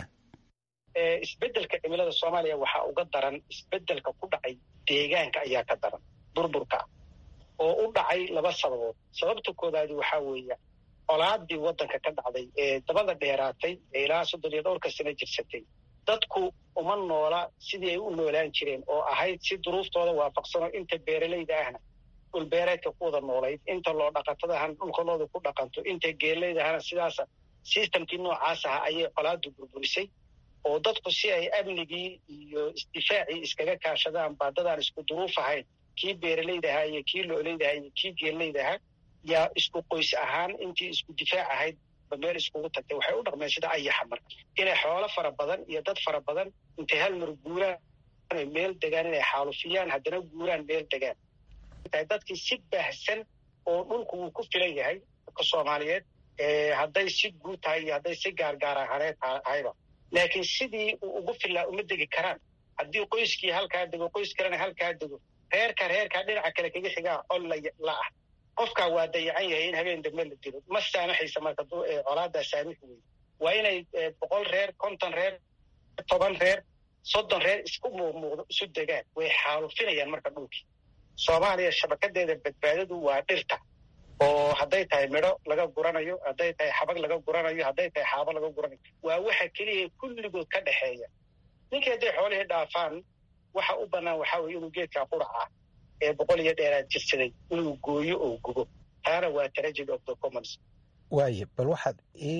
isbeddelka cimilada soomaaliya waxaa uga daran isbeddelka ku dhacay deegaanka ayaa ka daran burburka oo u dhacay laba sababood sababta koodaadi waxaa weeya colaadii waddanka ka dhacday ee dabada dheeraatay ee ilaa soddon iyo dhowrka sano jirsatay dadku uma noola sidii ay u noolaan jireen oo ahayd si duruuftooda waafaqsano inta beeralayda ahna dhulbeereedka ku wada noolayd inta loo dhaqatadahana dhulkalooda ku dhaqanto inta geelayda ahna sidaasa sistamkii noocaas aha ayay colaadu burburisay oo dadku si ay amnigii iyo isdifaacii iskaga kaashadaan baa dadaan isku duruuf ahayn kii beeralayda ahaa iyo kii loolayda ahaa iyo kii geelayda ahaa yaa isku qoys ahaan intii isku difaac ahayd ba meel iskugu tagtay waxay u dhaqmeen sida ayaxa mar inay xoolo fara badan iyo dad fara badan intay hal mar guuraan meel degaan inay xaalufiyaan haddana guuraan meel degaan dadkii si baahsan oo dhulku wuu ku filan yahay dadka soomaaliyeed hadday si guud tahay iyo hadday si gaargaar ahaneed tahayba laakiin sidii uu ugu filaa uma degi karaan haddii qoyskii halkaa dego qoys kalena halkaa dego reerka reerkaa dhinaca kale kaga xigaa col la ah qofkaa waa dayacan yahay in habeen dambe la dilo ma saamaxaysa marka colaadaa saamix wey waa inay boqol reer konton reer toban reer soddon reer isku muuqmuuqdo isu degaan way xaalufinayaan marka dhulkii soomaaliya shabakadeeda badbaadadu waa dhirta oo hadday tahay midho laga guranayo hadday tahay xabag laga guranayo hadday tahay xaabo laga guranayo waa waxa keliya kulligood ka dhexeeya ninkii hadday xoolihii dhaafaan waxa u bannaan waxaa weye inuu geedkaa quracaa ee boqol iyo dheeraad jirsaday inuu gooyo oo gubo taana waa tragedy of the commons waaye bal waxaad ii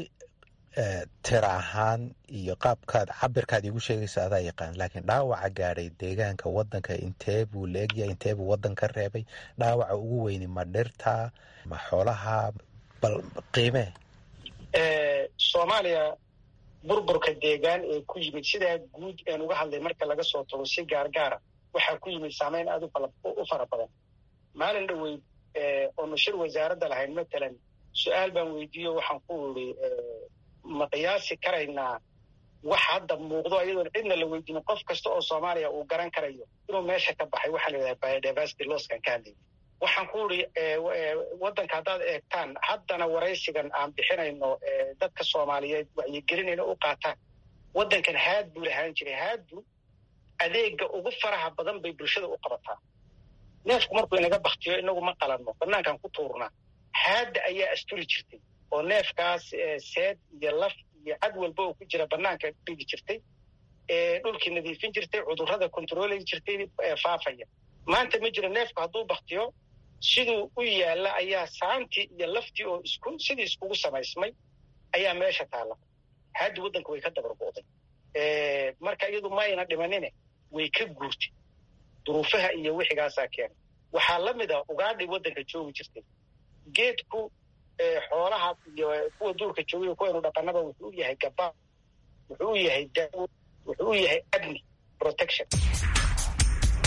tira ahaan iyo qaabkaad cabirkaad iigu sheegaysa adaa yaqaan laakiin dhaawaca gaadhay deegaanka waddanka intee buu leegyahay intee buu waddan ka reebay dhaawaca ugu weyni ma dhirta ma xoolaha bal qiimee soomaaliya burburka deegaan ee ku yimid sidaa guud een uga hadlay marka laga soo tago si gaargaara waxaa ku yimid saamayn aad u fara badan maalin dhoweyd oonu shir wasaaradda lahayn matalan su-aal baan weydiiyo waxaan ku iri ma qiyaasi karaynaa wax hadda muuqdo iyadoon cidna la weydiinin qof kasta oo soomaaliya uu garan karayo inuu meesha ka baxay waxaa la yidhaha biodiversity losskan ka hadlay waxaan ku iri waddanka haddaad eegtaan haddana waraysigan aan bixinayno dadka soomaaliyeed wacyigelinayna u qaataan waddankan haad buu lahaan jiray haadbu adeega ugu faraha badan bay bulshada u qabataa neefku markuu inaga baktiyo inagu ma qalanno banaankaan ku tuurnaa haadda ayaa asturi jirtay oo neefkaas seed iyo laf iyo cad walba oo ku jira banaanka dhigi jirtay dhulkii nadiifin jirtay cudurrada kontroolay jirtay faafaya maanta ma jiro neefku hadduu baktiyo siduu u yaalla ayaa saantii iyo laftii oo isku sidii iskugu samaysmay ayaa meesha taalla haaddi waddanka way ka dabargo'day marka iyadu ma ayna dhimanine way ka guurtay duruufaha iyo wixigaasaa keenay waxaa la mid a ugaadhay waddanka joogi jirtay geedku xoolaha iyo kuwa duurka joogiyo kuwaynu dhaqanaba wuxuu u yahay gabaa wuxuu u yahay daawo wuxuu u yahay amni protection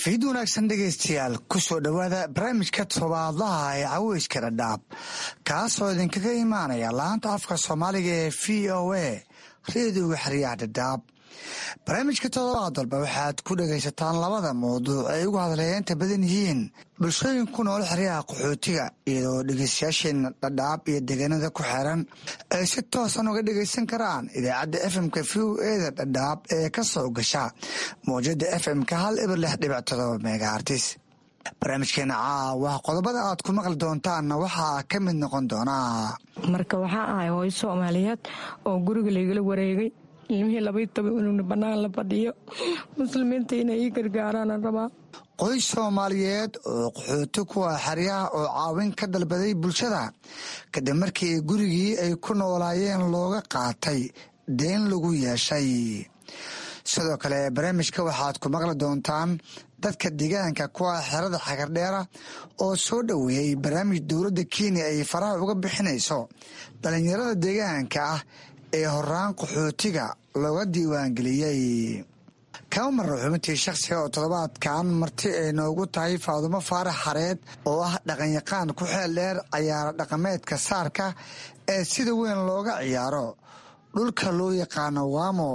fiid wanaagsan dhegaystayaal ku soo dhowaada barnaamijka tobaadlaha ee caweyska dhadhaab kaasoo idinkaga imaanaya laanta afka soomaaliga ee v o a reediyoga xeryaha dhadhaab barnaamijka todobaad walba waxaad ku dhagaysataan labada mawduuc ay ugu hadleeyeenta badan yihiin bulshooyin ku nool xeryaha qaxootiga iyadoo dhegeystayaasheena dhadhaab iyo deegaanada ku xeran ay si toosan uga dhegaysan karaan idaacadda fmka v o eda dhadhaab ee ka soo gasha mawjada fmka hal ibir lix dhibic todoba megaartis barnaamijkeena caawa qodobada aad ku maqli doontaanna waxaa ka mid noqon doonaa marka waxaa ahay hooyo soomaaliyeed oo guriga laygala wareegay ilmihii labay toban inuna bannaan la fadhiyo muslimiinta inay ii gargaaraana rabaa qoys soomaaliyeed oo qaxooti kuwa xeryaha oo caawin ka dalbaday bulshada kadib markii gurigii ay ku noolaayeen looga qaatay deen lagu yeeshay sidoo kale barnaamijka waxaad ku maqli doontaan dadka deegaanka kuwa xerada xagardheera oo soo dhoweeyey barnaamij dowladda kenya ay faraha uga bixinayso dhallinyarada deegaanka ah ee horaan qaxootiga looga diiwaangeliyey kama marra xubintii shakhsiga oo toddobaadkan marti ay noogu tahay faadumo faarax xareed oo ah dhaqanyaqaan ku xeel dheer cayaaro dhaqameedka saarka ee sida weyn looga ciyaaro dhulka loo yaqaano waamo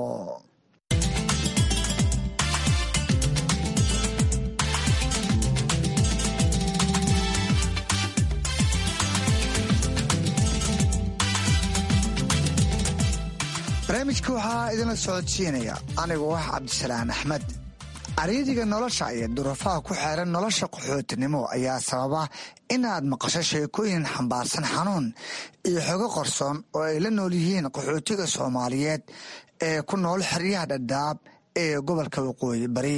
barnaamijka waxaa idinla socodsiinaya anigoo ah cabdisalaan axmed aryadiga nolosha iyo durufaha ku xeeran nolosha qaxootinimo ayaa sababa inaad maqasho sheekooyin xambaarsan xanuun iyo xogo qorsoon oo ay la nool yihiin qaxootiga soomaaliyeed ee ku nool xeryaha dhadhaab ee gobolka waqooyi bari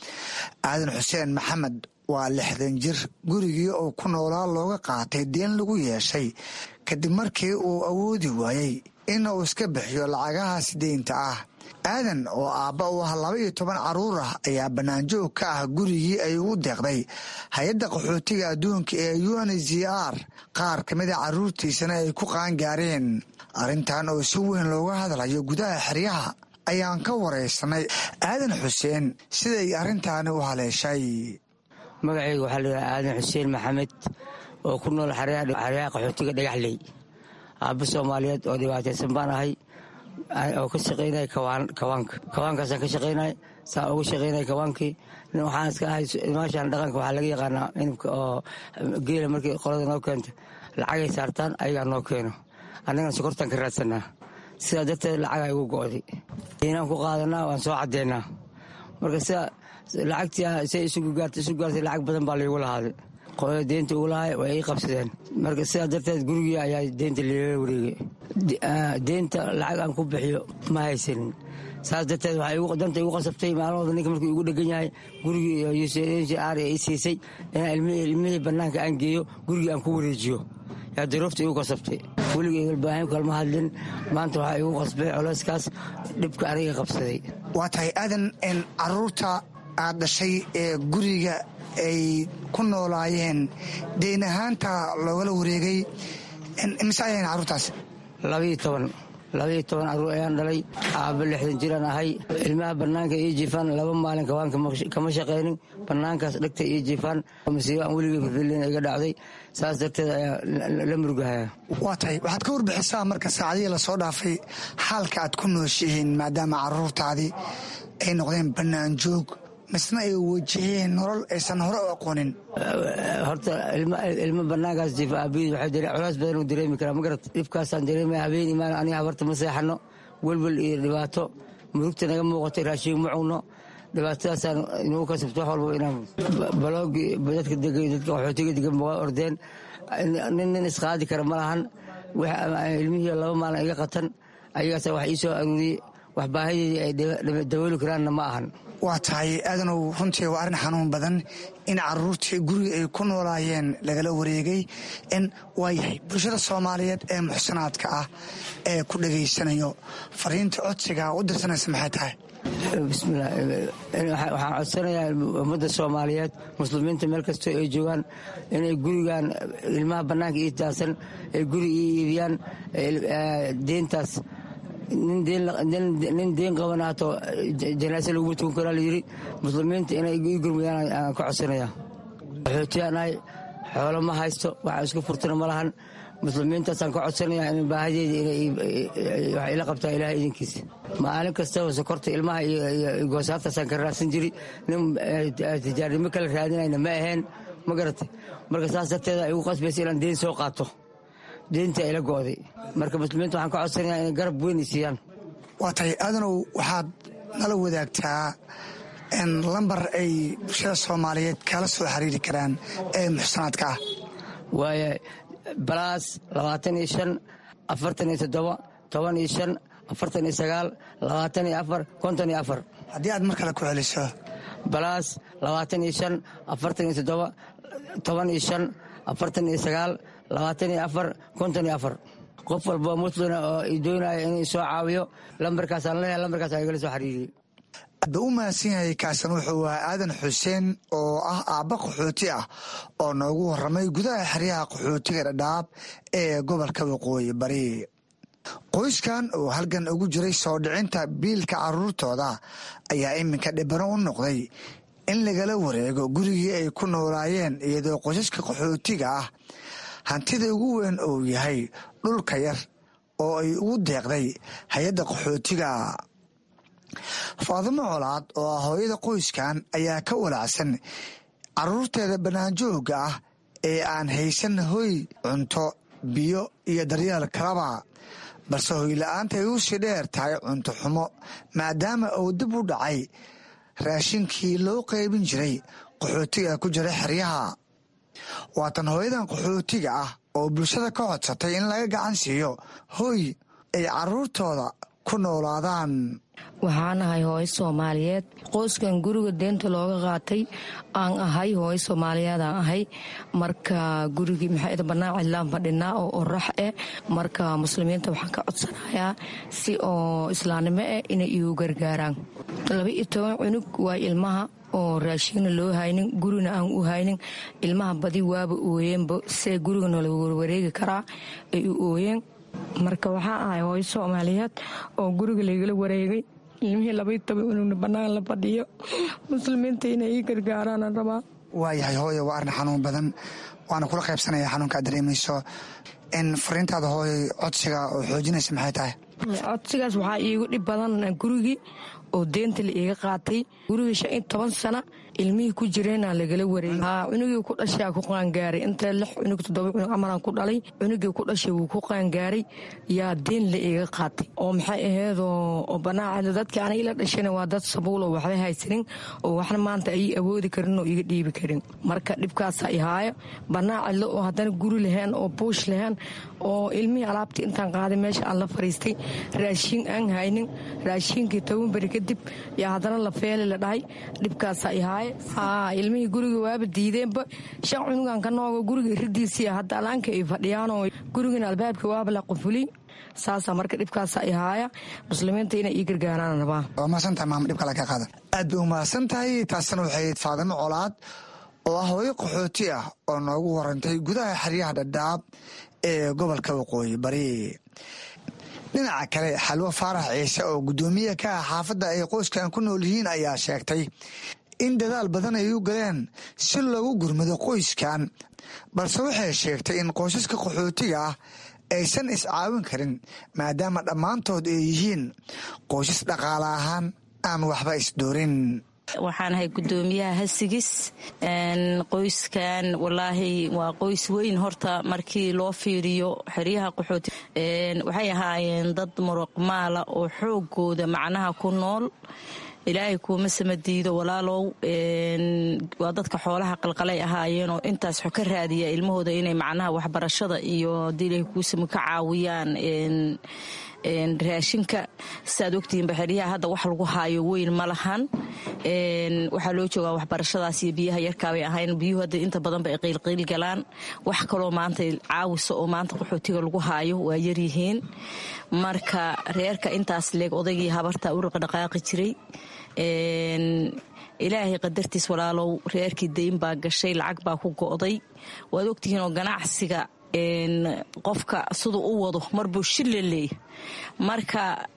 aadan xuseen maxamed waa lixdan jir gurigii uu ku noolaa looga qaatay deen lagu yeeshay kadib markii uu awoodi waayey in uu iska bixiyo lacagahaas deynta ah aadan oo aabba u ah laba iyo toban carruur ah ayaa bannaanjoog ka ah gurigii ay ugu deeqday hay-adda qaxootiga adduunka ee un z r qaar ka mida carruurtiisana ay ku qaangaareen arrintan oo si weyn looga hadlayo gudaha xeryaha ayaan ka waraysanay aadan xuseen siday arrintaani u haleeshay magacayga waxaa layidhaha aadan xuseen maxamed oo ku nool xeryaha qaxootiga dhagaxley aabba soomaaliyeed oo dhibaataysan baan ahay oo ka shaqaynaya kawaanka kawaankaasaan ka shaqaynay saa uga shaqaynaya kawaankii waxaan iska ahay maashaan dhaqanka waxaa laga yaqaanaa inabka oo geela markii qolada noo keento lacagay saartaan ayagaa noo keeno annagana sokortaan ka raadsanaa sidaa darteed lacagaa igu go'day inaan ku qaadanaa waan soo caddeynaa marka sida lacagtii say isugu gaartay isu gaartay lacag badan baa laygu lahaaday qolada deynta ugu lahay way ii qabsadeen marka sidaa darteed gurigii ayaa deynta liila wareegay deynta lacag aan ku bixiyo ma haysanin saas darteed waxay danta igu qasabtay maalmooda ninka markuu igu dhegan yahay gurigii r i siisay inaan ilmihii bannaanka aan geeyo gurigii aan ku wareejiyo yaa daroofta igu qasabtay weligay walbaahin kalma hadlin maanta waxaa igu qasbay coleyskaas dhibka aniga qabsaday waa tahay aadan caruurta aad dhashay ee guriga ay ku noolaayeen deyn ahaanta loogala wareegay mise ayayn carruurtaas labaiyo toban labaiyo toban carruur ayaan dhalay aabba lixdan jiraan ahay ilmaha bannaanka ii jiifaan laba maalin kawaanka kama shaqaynin bannaankaas dhegta ii jiifaan masiibo aan weligay filfilin iga dhacday saas darteed ayaa la murugahaya waa tahay waxaad ka warbixisaa marka saacadihii lasoo dhaafay xaalka aad ku nooshihiin maadaama carruurtaadii ay noqdeen bannaan joog misna ay wajaheen nolol aysan hore u aqoonin horta ilmo banaankaas jiifa aabiyid waxay culays badan u dareemi karaa magarat dhibkaasaan dareemaya habeen imaan aniga habarta ma seexano welwel iyo dhibaato murugta naga muuqatay raashiin ma cunno dhibaatadaasaan inuu kasabto wax walba inaan baloogi dadka degay dadka qaxootiga degan waa ordeen nin nin isqaadi kara ma lahan ilmihii laba maalin iga qatan ayagaasa wax ii soo aruuriyey wax baahideedii ay dabooli karaanna ma ahan waa tahay aadanow runtii waa arrin xanuun badan in caruurtii guriga ay ku noolaayeen lagala wareegay in waa yahay bulshada soomaaliyeed ee muxsanaadka ah ee ku dhegaysanayo fariinta codsiga u dirsanaysa maxay tahay bismillah waxaan codsanayaa ummadda soomaaliyeed muslimiinta meel kastoo ay joogaan inay gurigan ilmaha bannaanka ii taasan ay guri ii iibiyaan deyntaas nin deen qabanaato janaase laguma tukan karaa layidhi muslimiinta inay ii gurmudaan aan ka codsanaya qaxootiyaanahay xoolo ma haysto waxa isku furtana ma lahan muslimiintaasaan ka codsanaya in baahadeeda wax ila qabtaa ilaah idinkiisa maalin kastaba sokorta ilmaha iyo goosaartaasaan ka raadsan jiri nin tijaarnimo kala raadinayna ma aheen ma garatay marka saas darteeda igu qasbaysa inaan deen soo qaato deenta ila go'day marka muslimiinta waxaan ka codsanayaa inay garab weyn i siiyaan waa tahay aadanow waxaad nala wadaagtaa lambar ay bulshada soomaaliyeed kala soo xiriiri karaan ee muxsanaadka ah waaya balaas labaatan iyo shan afartan iyo toddoba toban iyo shan afartan iyo sagaal labaatan iyo afar konton iyo afar haddii aad mar kale ku celiso balaas labaatan iyo shan afartan iyo toddoba toban iyo shan afartan iyo sagaal labaatan iyo afar konton iyo afar qof walba muslina oo i doonaya inuu soo caawiyo lambarkaasaan leeyahay lambarkaas igala soo xiriiriyey aadba u mahadsan yahay kaasan wuxuu ahaa aadan xuseen oo ah aabba qaxooti ah oo noogu warramay gudaha xeryaha qaxootiga dhadhaab ee gobolka waqooyi bari qoyskan oo halgan ugu jiray soo dhicinta biilka caruurtooda ayaa iminka dhibano u noqday in lagala wareego gurigii ay ku noolaayeen iyadoo qoysaska qaxootiga ah hantida ugu weyn uu yahay dhulka yar oo ay ugu deeqday hay-adda qaxootiga faadimo colaad oo ah hooyada qoyskan ayaa ka walaacsan caruurteeda banaanjoogga ah ee aan haysan hoy cunto biyo iyo daryeel kalaba balse hoyla-aanta ay u sii dheer tahay cunto xumo maadaama uu dib u dhacay raashinkii loo qaybin jiray qaxootiga ku jira xeryaha waatan hooyadan qaxootiga ah oo bulshada ka codsatay in laga gacan siiyo hoy ay caruurtooda ku noolaadaan waxaan ahay hooyo soomaaliyeed qoyskan guriga deenta looga qaatay aan ahay hooyo soomaaliyeedaan ahay marka gurigii maxaa banaan cidlaan fadhinaa oo orax eh marka muslimiinta waxaan ka codsanayaa si oo islaamnimo eh inay igu gargaaraan laba iyo toban cunug waa ilmaha oo raashiinna loo haynin gurina aan u haynin ilmaha badi waaba ooyeenba see gurigana lagu wareegi karaa ay u ooyeen marka waxaa ahay hooyo soomaaliyeed oo guriga laygala wareegay ilmihii labaiy toban cunugna bannaan la fadhiyo muslimiinta inay ii gargaaraana rabaa waayahay hooyo waa arrin xanuun badan waana kula qaybsanaya xanuunka aad dareemayso in fariintaada hooyo codsiga oo xoojinaysa maxay tahay codsigaas waxaa iigu dhib badan gurigii oo deenta la iiga qaatay gurigii shan iyo toban sana ilmihii ku jireenaa lagala wareeyey cunugii ku dhashaa ku qaangaaray inta lix cunug toddoba cunug amaran ku dhalay cunugii ku dhashay wuu ku qaangaaray yaa deen la iiga qaatay oo maxay aheedoo banaaca dadkii aniga ila dhashana waa dad sabuuloo waxba haysanin oo waxna maanta ay awoodi karin oo iga dhiibi karin marka dhibkaasaa ihaayo banaa cidlo oo haddana guri lahayn oo buush lahayn oo ilmihii alaabtii intaan qaaday meesha aan la fariistay raashiin aan haynin raashiinkii toban beri kadib yaa haddana la feeli la dhahay dhibkaasaa ihaayo ilmihii guriga waaba diideenba shan cunugan ka noogo guriga iridiisii hadda alaanka ay fadhiyaanoo gurigana albaabka waaba la qufuli saasaa marka dhibkaasa ihaaya muslimiinta inay ii gargaaraan rabaa waa mahadsantahay maama dhibka laga qaada aad bay u mahadsan tahay taasina waxay faadimo colaad oo ah hooyo qaxooti ah oo noogu warantay gudaha xeryaha dhadhaab ee gobolka waqooyi bari dhinaca kale xalwo faarax ciise oo guddoomiye ka ah xaafadda ay qoyskan ku nool yihiin ayaa sheegtay in dadaal badan ay u galeen si loogu gurmado qoyskan balse waxay sheegtay in qoysaska qaxootiga ah aysan iscaawin karin maadaama dhammaantood ay yihiin qoysas dhaqaale ahaan aan waxba isdoorin waxaan ahay guddoomiyaha hasigis qoyskan walaahi waa qoys weyn horta markii loo fiiriyo xeryaha qaxooti waxay ahaayeen dad muruqmaala oo xoogooda macnaha ku nool ilaahay kuuma samadiido walaalow waa dadka xoolaha qalqalay ahaayeen oo intaas xo ka raadiya ilmahooda inay macnaha waxbarashada iyo hadii ilahay kuusama ka caawiyaan raashinka siaad ogtihiin baxeryaha hadda wax lagu haayo weyn ma lahan waxaa loo joogaa waxbarashadaas iyo biyaha yarkaabay ahayn biyuhu hadda inta badanba ay qiilqiil galaan wax kaloo maanta caawisa oo maanta qaxootiga lagu haayo waa yaryihiin marka reerka intaas leeg odaygii habarta u dhaqdhaqaaqi jiray ilaahay qadartiis walaalow reerkii dayn baa gashay lacag baa ku go'day waad ogtihiin oo ganacsiga qofka siduu u wado marbuu shille leey marka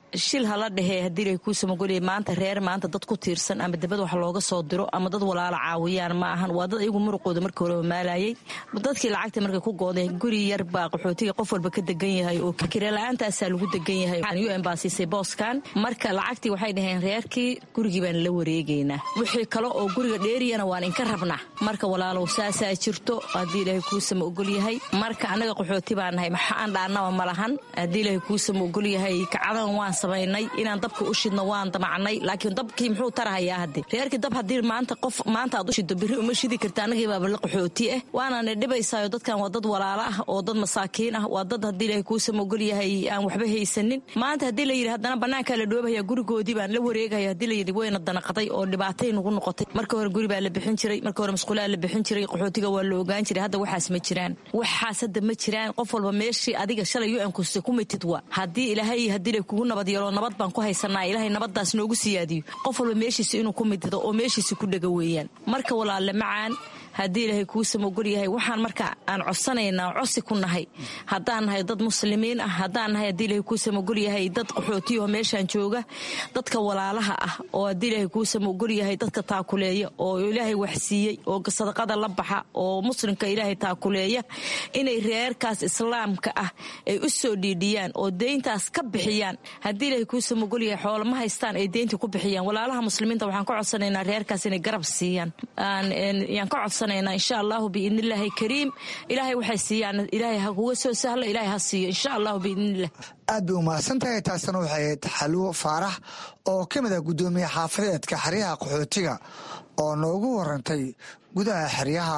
shil hala dhehee haddii ilahay kuu samagoliyay maanta reer maanta dad ku tiirsan ama debad wax looga soo diro ama dad walaalo caawiyaan ma ahan waa dad iyagu muruqooda markii horeba maalayay dadkii lacagta markay ku gooday guri yar baa qaxootiga qof walba ka degan yahay oo kirela-aantaasaa lagu degan yahay u n baa siisay booskan marka lacagtii waxay dhaheen reerkii gurigii baan la wareegaynaa wixii kale oo guriga dheeriyana waan inka rabnaa marka walaalow saasaa jirto haddii ilaahay kuusama ogol yahay marka annaga qaxooti baa nahay maxaan dhaanaba ma lahan haddii ilaahay kuusama ogol yahay kacadan waan samaynay inaan dabka u shidno waan damacnay laakiin dabkii muxuu tarahayaa hadde reerkii dab haddii maanta qof maanta aad u shiddo berri uma shidi karta annagii baaba la qaxooti ah waanana dhibaysaayo dadkan waa dad walaalo ah oo dad masaakiin ah waa dad haddii ilaahay kuusama ogol yahay aan waxba haysanin maanta haddii la yidhi haddana bannaankaa la dhoobahaya gurigoodii baan la wareegaya haddii la yidhi wayna danaqaday oo dhibaatay nagu noqotay marka hore guri baa la bixin jiray marka hore masquulaa la bixin jiray qaxootiga waa la ogaan jiray hadda waxaas ma jiraan waxaas hadda ma jiraan qof walba meeshii adiga shalay u nkuse ku mitid wa haddii ilaahay haddii la kugu nabad yeelo nabad baan ku haysanaa ilaahay nabadaas noogu siyaadiyo qof walba meeshiisa inuu ku mitido oo meeshiisa ku dhega weeyaan marka walaalle macaan haddii ilaahay kuusama ogol yahay waxaan marka aan codsanaynaa cosi ku nahay haddaan nahay dad muslimiin ah haddaan nahay haddii ilahay kuusama ogol yahay dad qaxootiyaho meeshaan jooga dadka walaalaha ah oo haddii ilaahay kuusama ogol yahay dadka taakuleeya oo ilaahay waxsiiyey oo sadaqada la baxa oo muslimka ilaahay taakuleeya inay reerkaas islaamka ah ay u soo dhiidhiyaan oo deyntaas ka bixiyaan haddii ilaahay kuusama ogol yahay xoolo ma haystaan ay deyntii ku bixiyaan walaalaha muslimiinta waxaan ka codsanaynaa reerkaas inay garab siiyaan yaan ka codsanayna insha allahu biidnillaahi kariim ilaahay waxay siiyaan ilaahay ha kuga soo sahlo ilaahay ha siiyo insha allahu biidnillah aad bay umahadsan tahay taasina waxay ahayd xalwo faarax oo ka mid ah guddoomiye xaafadeedka xeryaha qaxootiga oo noogu warantay gudaha xeryaha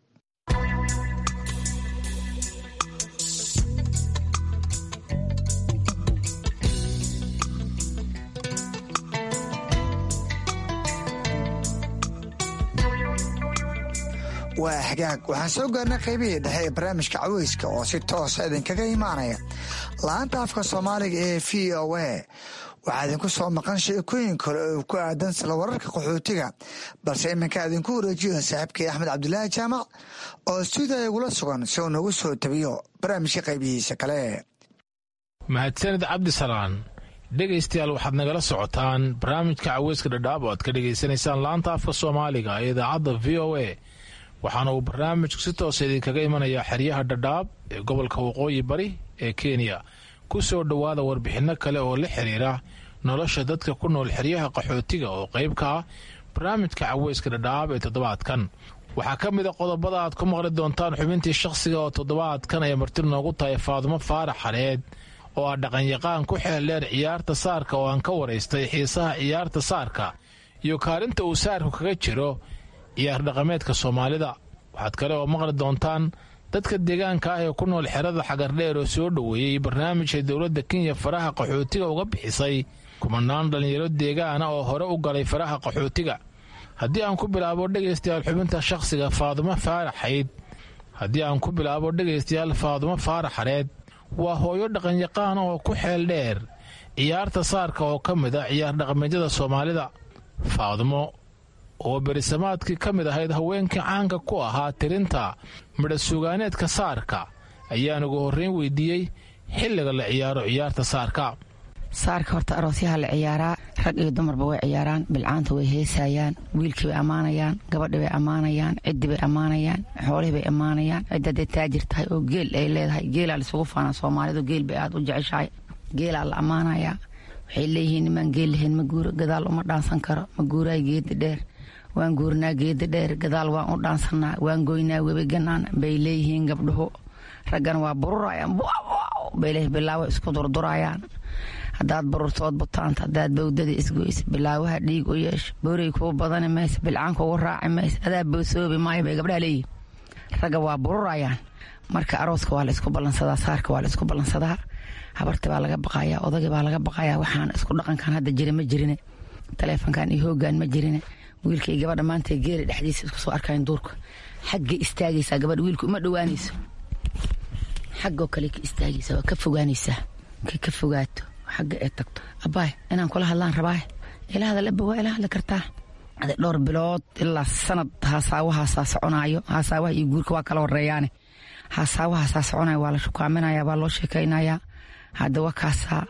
waa xagaag waxaan soo gaarnay qaybihii dhexe ee barnaamijka caweyska oo si toosa idinkaga imaanaya la-aanta afka soomaaliga ee v o a waxaa idinku soo maqan sheekooyin kale oo ku aadan sila wararka qaxootiga balse iminka idinku wareejiyo saaxiibkay axmed cabdulaahi jaamac oo stuudiya igula sugan si uu nagu soo tabiyo barnaamijka qaybihiisa kale mahadsanid cabdisalaan dhegaystayaal waxaad nagala socotaan barnaamijka caweyska dhadhaab oo aad ka dhegaysanaysaan laanta afka soomaaliga ee idaacadda v o a waxaana uu barnaamijku si toosa idinkaga imanayaa xeryaha dhadhaab ee gobolka waqooyi bari ee kenya ku soo dhowaada warbixinno kale oo la xiriira nolosha dadka ku nool xeryaha qaxootiga oo qayb ka ah barnaamijka caweyska dhadhaab ee toddobaadkan waxaa ka mid a qodobada aad ku maqli doontaan xubintii shakhsiga oo toddobaadkan ay marti noogu tahay faadumo faarax xareed oo ah dhaqanyaqaan ku xeeldheer ciyaarta saarka oo aan ka waraystay xiisaha ciyaarta saarka iyo kaalinta uu saarku kaga jiro ciyaar dhaqameedka soomaalida waxaad kale oo maqli doontaan dadka deegaanka ah ee ku nool xerada xagardheer oo soo dhoweeyey barnaamijka dowladda kenya faraha qaxootiga uga bixisay kumanaan dhallinyaro deegaana oo hore u galay faraha qaxootiga haddii aan ku bilaabo dhegaystayaal xubinta shakhsiga faadumo faaraxayd haddii aan ku bilaabo dhegaystayaal faadumo faaraxareed waa hooyo dhaqanyaqaan oo ku xeel dheer ciyaarta saarka oo ka mid a ciyaar dhaqameedyada soomaalida faadumo oo berisamaadkii ka mid ahayd haweenkii caanka ku ahaa tirinta midhasugaaneedka saarka ayaan ugu horreyn weydiiyey xilliga la ciyaaro ciyaarta saarka saarka horta aroosyaha la ciyaaraa rag iyo dumarba way ciyaaraan bilcaanta way heesayaan wiilkii bay ammaanayaan gabadhi bay ammaanayaan ciddi bay ammaanayaan xoolihii bay ammaanayaan cidda hadday taajir tahay oo geel ay leedahay geelaa laisugu faanaa soomaalidu geel bay aad u jeceshahay geelaa la ammaanayaa waxay leeyihiin nimaan geel lahayn ma guuro gadaal uma dhaansan karo ma guuraay geedi dheer waan guurnaa geedi dheer gadaal waan u dhaansannaa waan goynaa webi ganaan bay leeyihiin gabdhuhu raggana waa bururayaan bay bilaawo isku durdurayaan haddaad bururtood butaanta haddaad bawdada isgoysa bilaawaha dhiig u yeesha boorey kuu badani maysa bilcaan kugu raaci maysa adaa boosoobi maayo bay gabdhaha leeyihin ragga waa bururayaan marka arooska waa la isku ballansadaa saarka waa la isku ballansadaa habarti baa laga baqayaa odagii baa laga baqayaa waxaan isku dhaqankan hadda jira ma jirine taleefonkan iyo hoogaan ma jirine wiilka iyo gabadha maanta geela dhexdiisa isku soo arkayan duurka xaggay istaagaysaa gabadha wiilka uma dhowaanayso xaggoo kale ka istaagaysaa waa ka fogaanaysaa markay ka fogaato xagga ee tagto abaay inaan kula hadlaan rabaay ila hadalaba waa ila hadli kartaa ade dhowr bilood ilaa sanad haasaawahasaa soconaayo haasaawaha iyo guurka waa kala horeeyaane haasaawahasaa soconaya waa la shukaaminaya waa loo sheekaynayaa hadda wakaasaa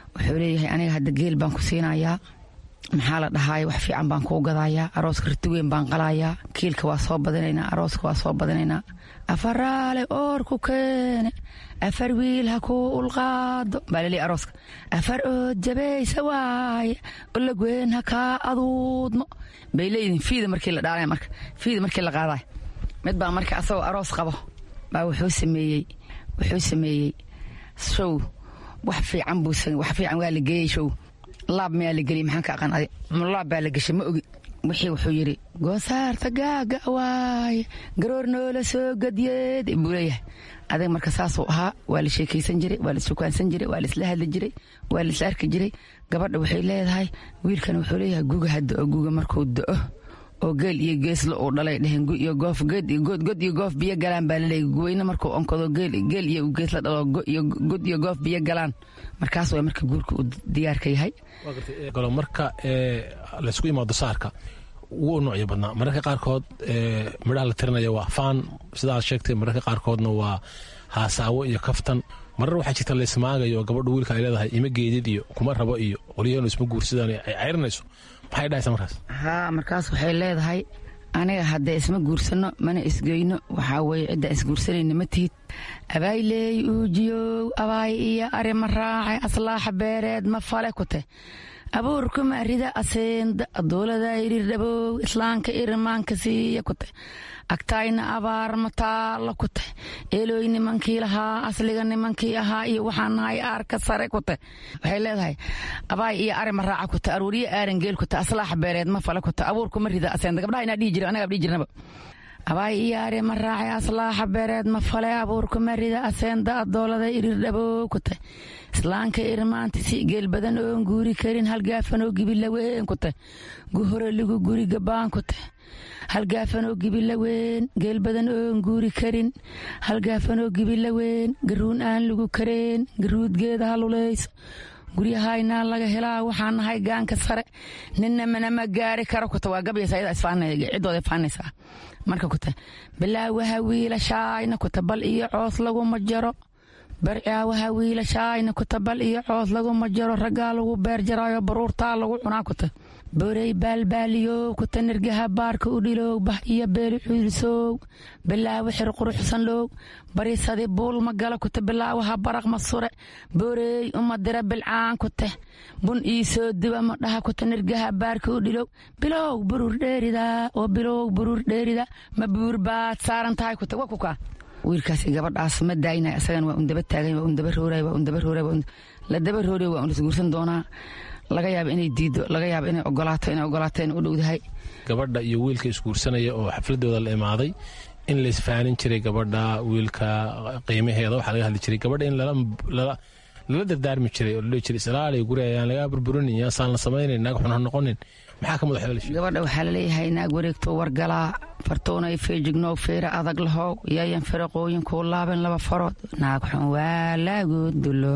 wuxuu leeyahay aniga hadda geel baan ku siinayaa maxaa la dhahaaya wax fiican baan kuu gadayaa arooska riti weyn baan qalayaa kiilka waa soo badinaynaa arooska waa soo badinaynaa afaraale oor ku keene afar wiil ha kuu ulqaado baa laleeyahy arooska afar ood jabaysa waaye olagween ha kaa aduudmo bay leeyihiin fiida markii la dhaalay marka fiida markii la qaadaay mid baa marka asagoo aroos qabo baa wuxuu sameeyey wuxuu sameeyey show wax fiican buu wax fiican waa la geeyey show laab mayaa la geliyey maxaan ka aqaan adi laab baa la geshay ma ogi wixii wuxuu yidhi goosaarta gaaga waaye garoor noola soo gadyeed buu leeyahay adag marka saasuu ahaa waa la sheekaysan jiray waa la sukaansan jiray waa la isla hadli jiray waa la isla arki jiray gabadha waxay leedahay wiilkan wuxuu leeyahay guga hadda oo guga markuu do-o oo geel iyo geeslo uu dhalay dheheen gu iyo goof geed iyo good god iyo goof biyo galaan baa laleeyay guweyne markuu onkado geel geel iyo geesla dhalo iyo god iyo goof biyo galaan markaas waa marka guurka uu diyaarka yahay galo marka laysku imaado saarka wuu noocyo badnaa mararka qaarkood midhaha la tirinaya waa faan sidaad sheegtay mararka qaarkoodna waa haasaawo iyo kaftan marar waxaa jirta laysmaagayo oo gabadhu wiilka ay leedahay ima geedid iyo kuma rabo iyo qolyaheenu isma guursadaan ay ceyrinayso maxay dhahaysaa markaas haa markaas waxay leedahay aniga haddee isma guursano mana isgeyno waxaa weeye ciddaan isguursanayna ma tihid abaayleey uujiyow abaay iyo arima raacay aslaaxa beereed ma fale ku te abuurku marida aseenda adoolada iridhabow islaanka irimaanka siiya ku te agtaayna abaar mataalla ku te eelooy nimankii lahaa asliga nimankii ahaa iyo waxaan nahay aarka sare ku te waxay leedahay abaay iyo arima raaca ku te aruuriyo aaran geel ku te aslaaxa beereed ma fale ku te abuurku marida aseenda gabdhaha inaa dhihi jira anaga dhihi jirnaba abaay iyo arima raacay aslaaxa beereed ma fale abuurku marida aseenda adoolada irirdhabow ku te islaanka irmaanta si geel badan oon guuri karin halgaafanoo gibilaweyn ku te guhore ligu guri gabaan ku te halgaafanoo gibilaweyn geel badan oon guuri karin halgaafanoo gibilaweyn garuun aan lagu kareen garuud geeda haluleyso guryahaynaa laga helaa waxaan nahay gaanka sare ninna manama gaari karo kuta waa gabyaysa iyada ciddooda faanaysaa marka kuta bilaawaha wiilashaayna kuta bal iyo coos laguma jaro barcaawaha wiilashaayna kuta bal iyo coos laguma jaro raggaa lagu beer jaraayo baruurtaa lagu cunaa kuta borey baalbaaliyow kuta nirgaha baarka u dhilow bah iyo beeli xuurisow bilaawo xir quruxsan low barisadi buul ma gala kuta bilaawaha baraq ma sure boreey uma dira bilcaan kute bun ii soo duba ma dhaha kuta nirgaha baarka u dhilow bilow buruur dheerida oo bilow buruur dheerida ma buur baad saaran tahay kuta wa kukaa wiilkaas gabadhaas ma daayna isagan waa undaba taagan waa undaba rooray waa undaba rooray la daba rooray waa undisguursan doonaa laga yaaba inay diido laga yaaba inay ogolaato inay ogolaato in u dhowdahay gabadha iyo wiilka isguursanaya oo xafladooda la imaaday in laisfaanin jiray gabadha wiilka qiimaheeda waxaa laga hadli jiray gabadha in lala dardaarmi jiray oo ladhihi jiray islaaliy guri ayaan lagaa burburinin yaasaan la samaynayn naag xun ha noqonin maxaa ka madax weelish gabadha waxaa laleeyahay naag wareegto wargalaa fartoonay feejignow feera adag lahow yayan firaqooyinkuu laaban laba farood naag xun waa lagu dulo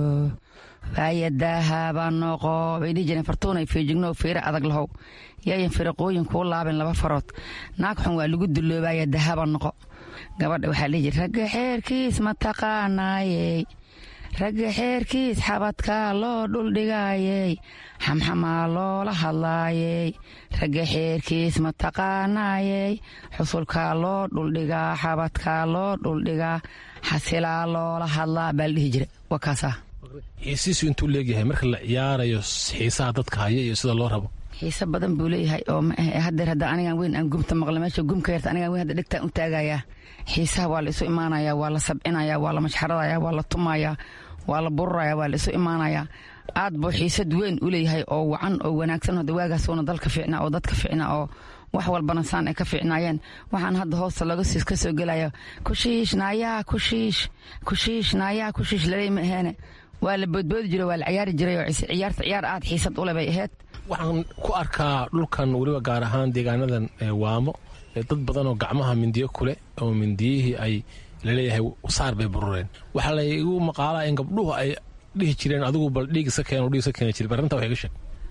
waayadaahaba noqo bay dhihi jireen fartuunay feejignow feera adag lahow yayan firaqooyinkuu laaban laba farood naag xun waa lagu duloobaya dahaba noqo gabadha waxaa dhihi jira ragga xeerkiis ma taqaanaayey ragga xeerkiis xabadkaa loo dhuldhigaayey xamxamaa loola hadlaayey ragga xeerkiis ma taqaanaayey xusulkaa loo dhuldhigaa xabadkaa loo dhuldhigaa xasilaa loola hadlaa baa la dhihi jira waa kaasaa xiisiisu intuu leegyahay marka la ciyaarayo xiisaha dadka haya iyo sida loo rabo xiise badan buu leeyahay oo hadeer hadda anigan weyn aan gumta maqla meesha gumka yarta anigan weyn hadda dhegtaan u taagayaa xiisaha waa la isu imaanayaa waa la sabcinaya waa la mashxaradaya waa la tumayaa waa la bururaya waa la isu imaanayaa aad buu xiisad weyn u leeyahay oo wacan oo wanaagsan hada waagaasuuna dalka fiicna oo dadka fiicna oo wax walbana saan ay ka fiicnaayeen waxaan hadda hoosta laga siis ka soo gelaya kushiish naayaa kushiish kushiish naayaa kushiish laley ma aheene waa la boodboodi jiray waa la ciyaari jiray oo ciyaarta ciyaar aad xiisad ule bay ahayd waxaan ku arkaa dhulkan weliba gaar ahaan deegaanadan waamo dad badan oo gacmaha mindiyo kuleh oo mindiyihii ay laleeyahay saar bay burureen waxaa la igu maqaalaa in gabdhuhu ay dhihi jireen adigu bal dhiig isa keen dhiig isa keeni jiray arrinta wax iga sheeg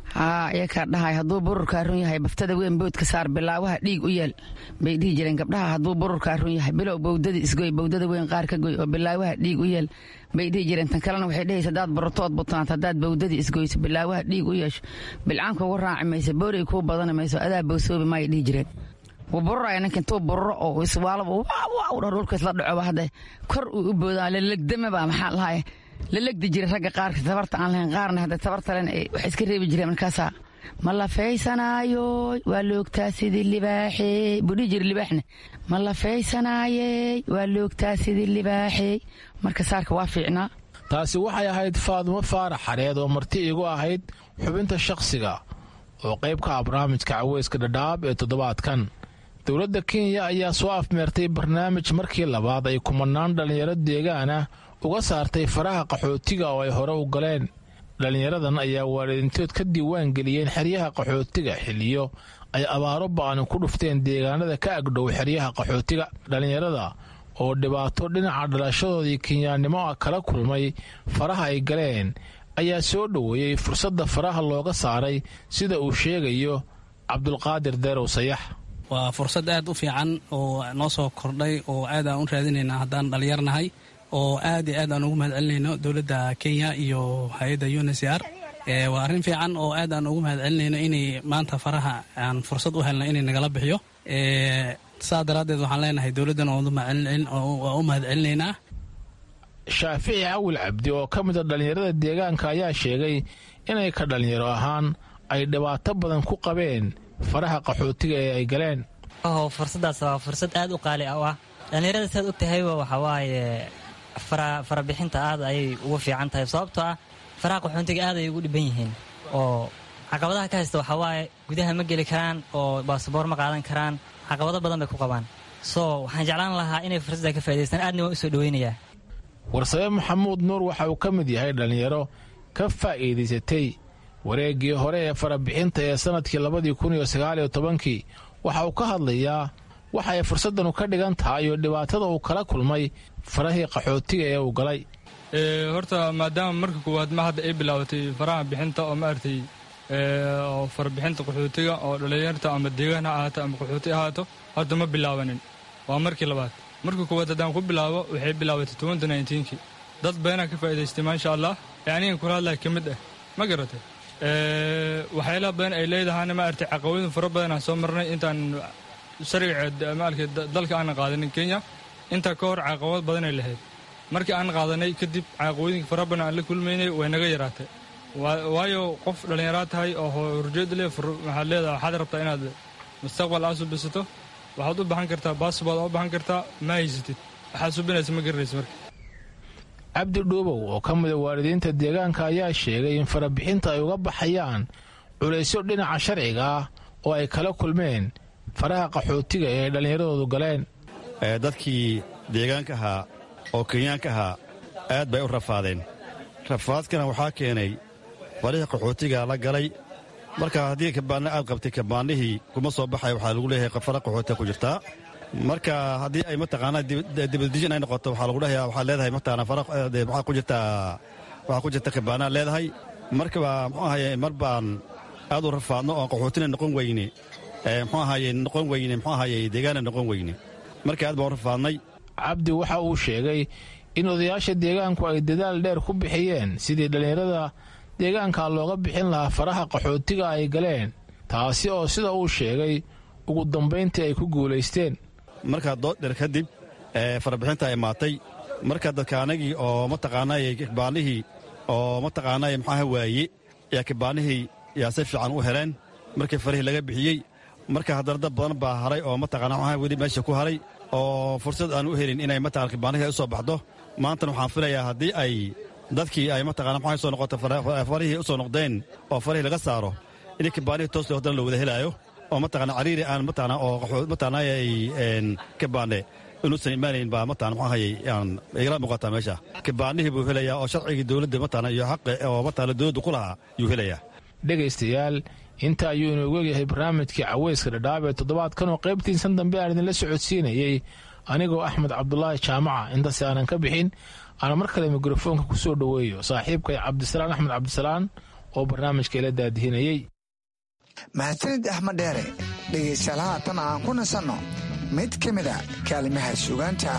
haa iyakaa dhahay hadduu bururkaa run yahay baftada weyn boodka saar bilaawaha dhiig u yeel bay dhihi jireen gabdhaha hadduu bururkaa run yahay bilow bowdada isgoy bowdada weyn qaar ka goy oo bilaawaha dhiig u yeel bay dhihi jireen tan kalena waxay dhehaysa haddaad bururtood butnaat haddaad bowdadii isgoyso bilaawaha dhiig u yeesho bilcaanka ugu raaci mayso boorey kuu badani mayso adaa bowsoobi maayay dhihi jireen wuu bururaya ninka intuu bururo oo iswaalaba waaw dhor dhulka isla dhacoba hadda kor uu u boodaa lalegdamaba maxaa lahaye la legdi jiray ragga qaarka tabarta aan lahayn qaarna hadda tabarta len wax iska reebi jireen markaasaa ma la faysanaayo waa loogtaa sidii libaaxey buu dhihi jira libaaxne ma la faysanaayey waa loogtaa sidii libaaxey marka saarka waa fiicnaa taasi waxay ahayd faadumo faarax xareed oo marti iigu ahayd xubinta shakhsiga oo qayb ka ah barnaamijka caweyska dhadhaab ee toddobaadkan dowladda kenya ayaa soo afmeertay barnaamij markii labaad ay kumanaan dhallinyaro deegaan ah uga saartay faraha qaxootiga oo ay hore u galeen dhallinyaradan ayaa waalidiintood ka diiwaan geliyeen xeryaha qaxootiga xiliyo ay abaaro ba'ani ku dhufteen deegaanada ka agdhow xeryaha qaxootiga dhallinyarada oo dhibaato dhinaca dhalashadoodii kenyaannimo ah kala kulmay faraha ay galeen ayaa soo dhoweeyey fursadda faraha looga saaray sida uu sheegayo cabdulqaadir deerow sayax waa fursad aad u fiican oo noo soo kordhay oo aad aan u raadinaynaa haddaan dhallinyarnahay oo aad iyo aad aan ugu mahad celinayno dowladda kenya iyo hay-adda unsr waa arrin fiican oo aad aan ugu mahad celinayno inay maanta faraha aan fursad u helno inay nagala bixiyo saa daraaddeed waxaan leenahay dowladdan waa u mahad celinaynaa shaafici cawil cabdi oo ka mid a dhallinyarada deegaanka ayaa sheegay inay ka dhallinyaro ahaan ay dhibaato badan ku qabeen faraha qaxootiga ee ay galeen fursadaas waa fursad aad u qaali u ah dhallinyarada saad og tahayba waxaa waaye farabixinta aad ayay ugu fiican tahay sababtoo ah faraha qaxoontiga aad ayay ugu dhiban yihiin oo caqabadaha ka haysta waxaa waaye gudaha ma geli karaan oo baasaboor ma qaadan karaan caqabado badan bay ku qabaan soo waxaan jeclaan lahaa inay fursadda ka faa'idaystaan aadna waan u soo dhoweynayaa warsabe maxamuud nuur waxa uu ka mid yahay dhallinyaro ka faa'iidaysatay wareeggii hore ee farabixinta ee sannadkii labadii kun iyo sagaaliyo tobankii waxa uu ka hadlayaa waxa ay fursaddanu ka dhigan tahay iyo dhibaatada uu kala kulmay farahii qaxootiga ee uu galay horta maadaama marka koowaad ma hadda ay bilaabatay faraha bixinta oo maaragtay oo farabixinta qaxootiga oo dhallinyarta ama deegaan ha ahaato ama qaxooti ahaato horta ma bilaabanin waa markii labaad marka koowaad haddaan ku bilaabo waxay bilaabatay tobanka nineteenkii dad badanaa ka faa'idaystay maasha allah ee anigan kula hadlaya ka mid ah ma garatay waxyaalaha badan ay leedahayna maaragtay caqabadin fara badan aan soo marnay intaan sharciga maalka dalka aanan qaadanin kenya intaa ka hor caqabad badanay lahayd markii aan qaadanay kadib caqabooyinka fara badan aan la kulmaynay way naga yaraatay waayo qof dhallinyaraa tahay oo horjeed leh waxaad leedahay waxaad rabtaa inaad mustaqbal aad subisato waxaad u baxan kartaa baasbood aad u baxan kartaa ma haysatid waxaad subinaysa ma garanaysa marka cabdi dhuubow oo ka mida waalidiinta deegaanka ayaa sheegay in farabixinta ay uga baxayaan culaysyo dhinaca sharciga ah oo ay kala kulmeen faraha qaxootiga ee ay dhallinyaradoodu galeen dadkii deegaanka ahaa oo kenyaanka ahaa aad bay u rafaadeen rafaadkana waxaa keenay farihii qaxootiga la galay marka haddii kabaanna aad qabtay kabaannihii kuma soo baxay waxaa lagu leeyahay fara qaxootiga ku jirtaa marka haddii ay mataqaanaa dibadijin ay noqoto waxaa lagu dhahayaa waxaad leedahay mataqaanaa fara waxaa ku jirtaa waxaa ku jirta kabaanaad leedahay markaba muxuu ahaye mar baan aad u rafaadno oon qaxootina noqon weyne muxuu ahaye noqon weyne muxuu ahaye deegaana noqon weyne marka aad baan u rafaadnay cabdi waxa uu sheegay in odayaasha deegaanku ay dadaal dheer ku bixiyeen sidii dhallinyarada deegaanka looga bixin lahaa faraha qaxootiga ay galeen taasi oo sida uu sheegay ugu dambayntii ay ku guulaysteen markaa dood dheer kadib farabixinta ay imaatay marka dadkaanagii oo mataqaanay kibaanihii oo mataqaanay maxaaha waaye yaa kibaanihii yaa si fiican u heleen markii farihii laga bixiyey marka haddana dad badan baa haray oo mataqaana maxaa weli meesha ku haray oo fursad aan u helin inay mataqana kibaanihii ay u soo baxdo maantana waxaan filayaa haddii ay dadkii ay mataqana maxay soo noqoto farihii u soo noqdeen oo farihii laga saaro in kibaanihii toos haddana la wada helaayo oo mataqana cariiri aan mataqana oo mataqana ay kibaane inuusan imaanayn baa mataqana maxaa hayay aan igala muuqataa meesha kibaanihii buu helayaa oo sharcigii dowladda mataqana iyo xaqi oo mataqana dowladda ku lahaa yuu helayaa dhegaystayaal inta ayuu inoogu egyahay barnaamijkii caweyska dhadhaab ee toddobaadkan oo qaybtiisan dambe aan idinla socodsiinayey anigoo axmed cabdulaahi jaamaca intaasi aanan ka bixin aana mar kale mikrofoonka ku soo dhoweeyo saaxiibkay cabdisalaan axmed cabdisalaan oo barnaamijka ila daadihinayey mahadsanid axmed dheere dhegaystayaal haatan aan ku nasanno mid ka mida kaalimaha sugaanta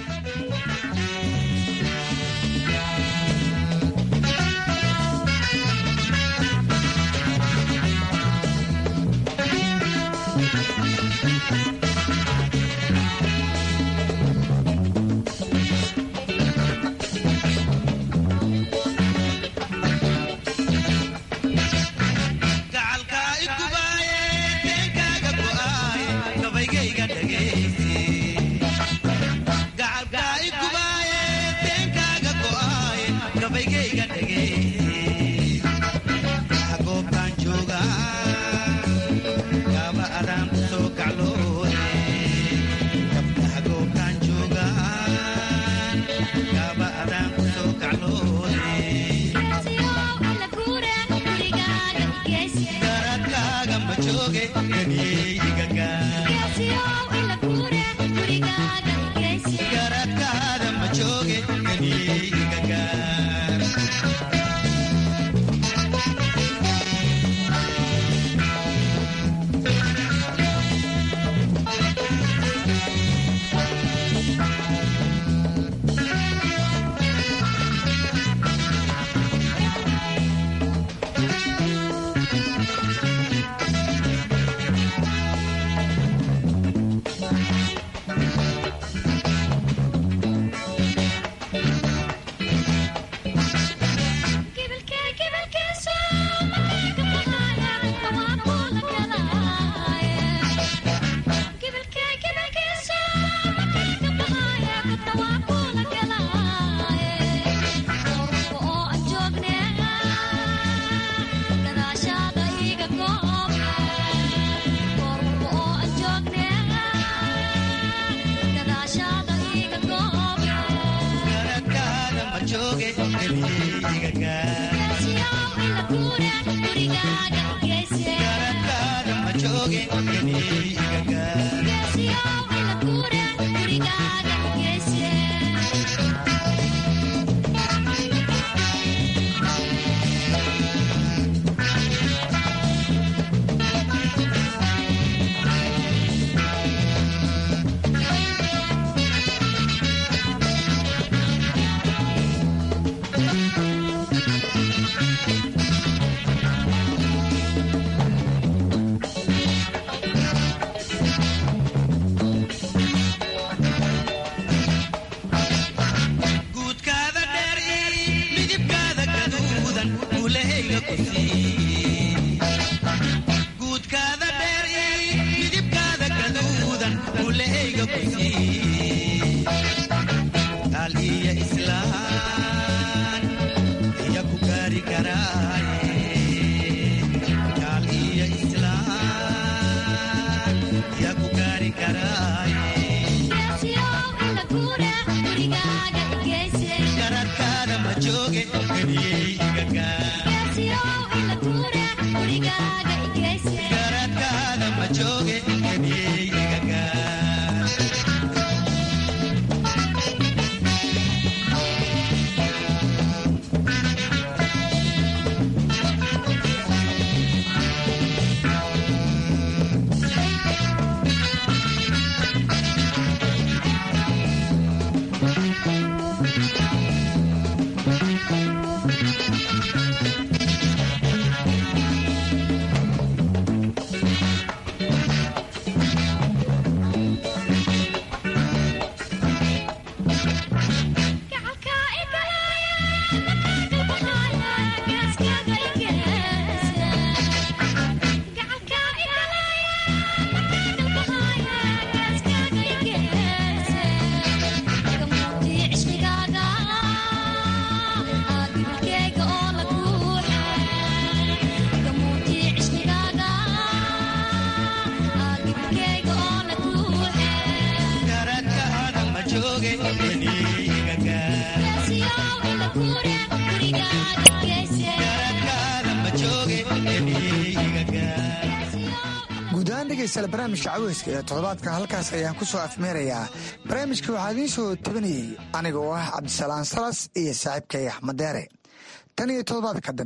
barnaamijka caweyska ee toddobaadka halkaas ayaan ku soo afmeerayaa barnaamijka waxaa idiin soo tabanayey aniga oo ah cabdisalaan salas iyo saaxiibkay axmed deere tan iyo toddobaadka dambe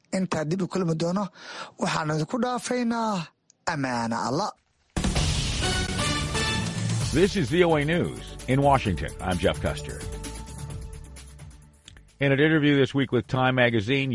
intaa dib u kulmi doono waxaan idinku dhaafaynaa ammaana alla This is VOA News. In Washington, I'm Jeff Custer. In an interview this week with Time magazine,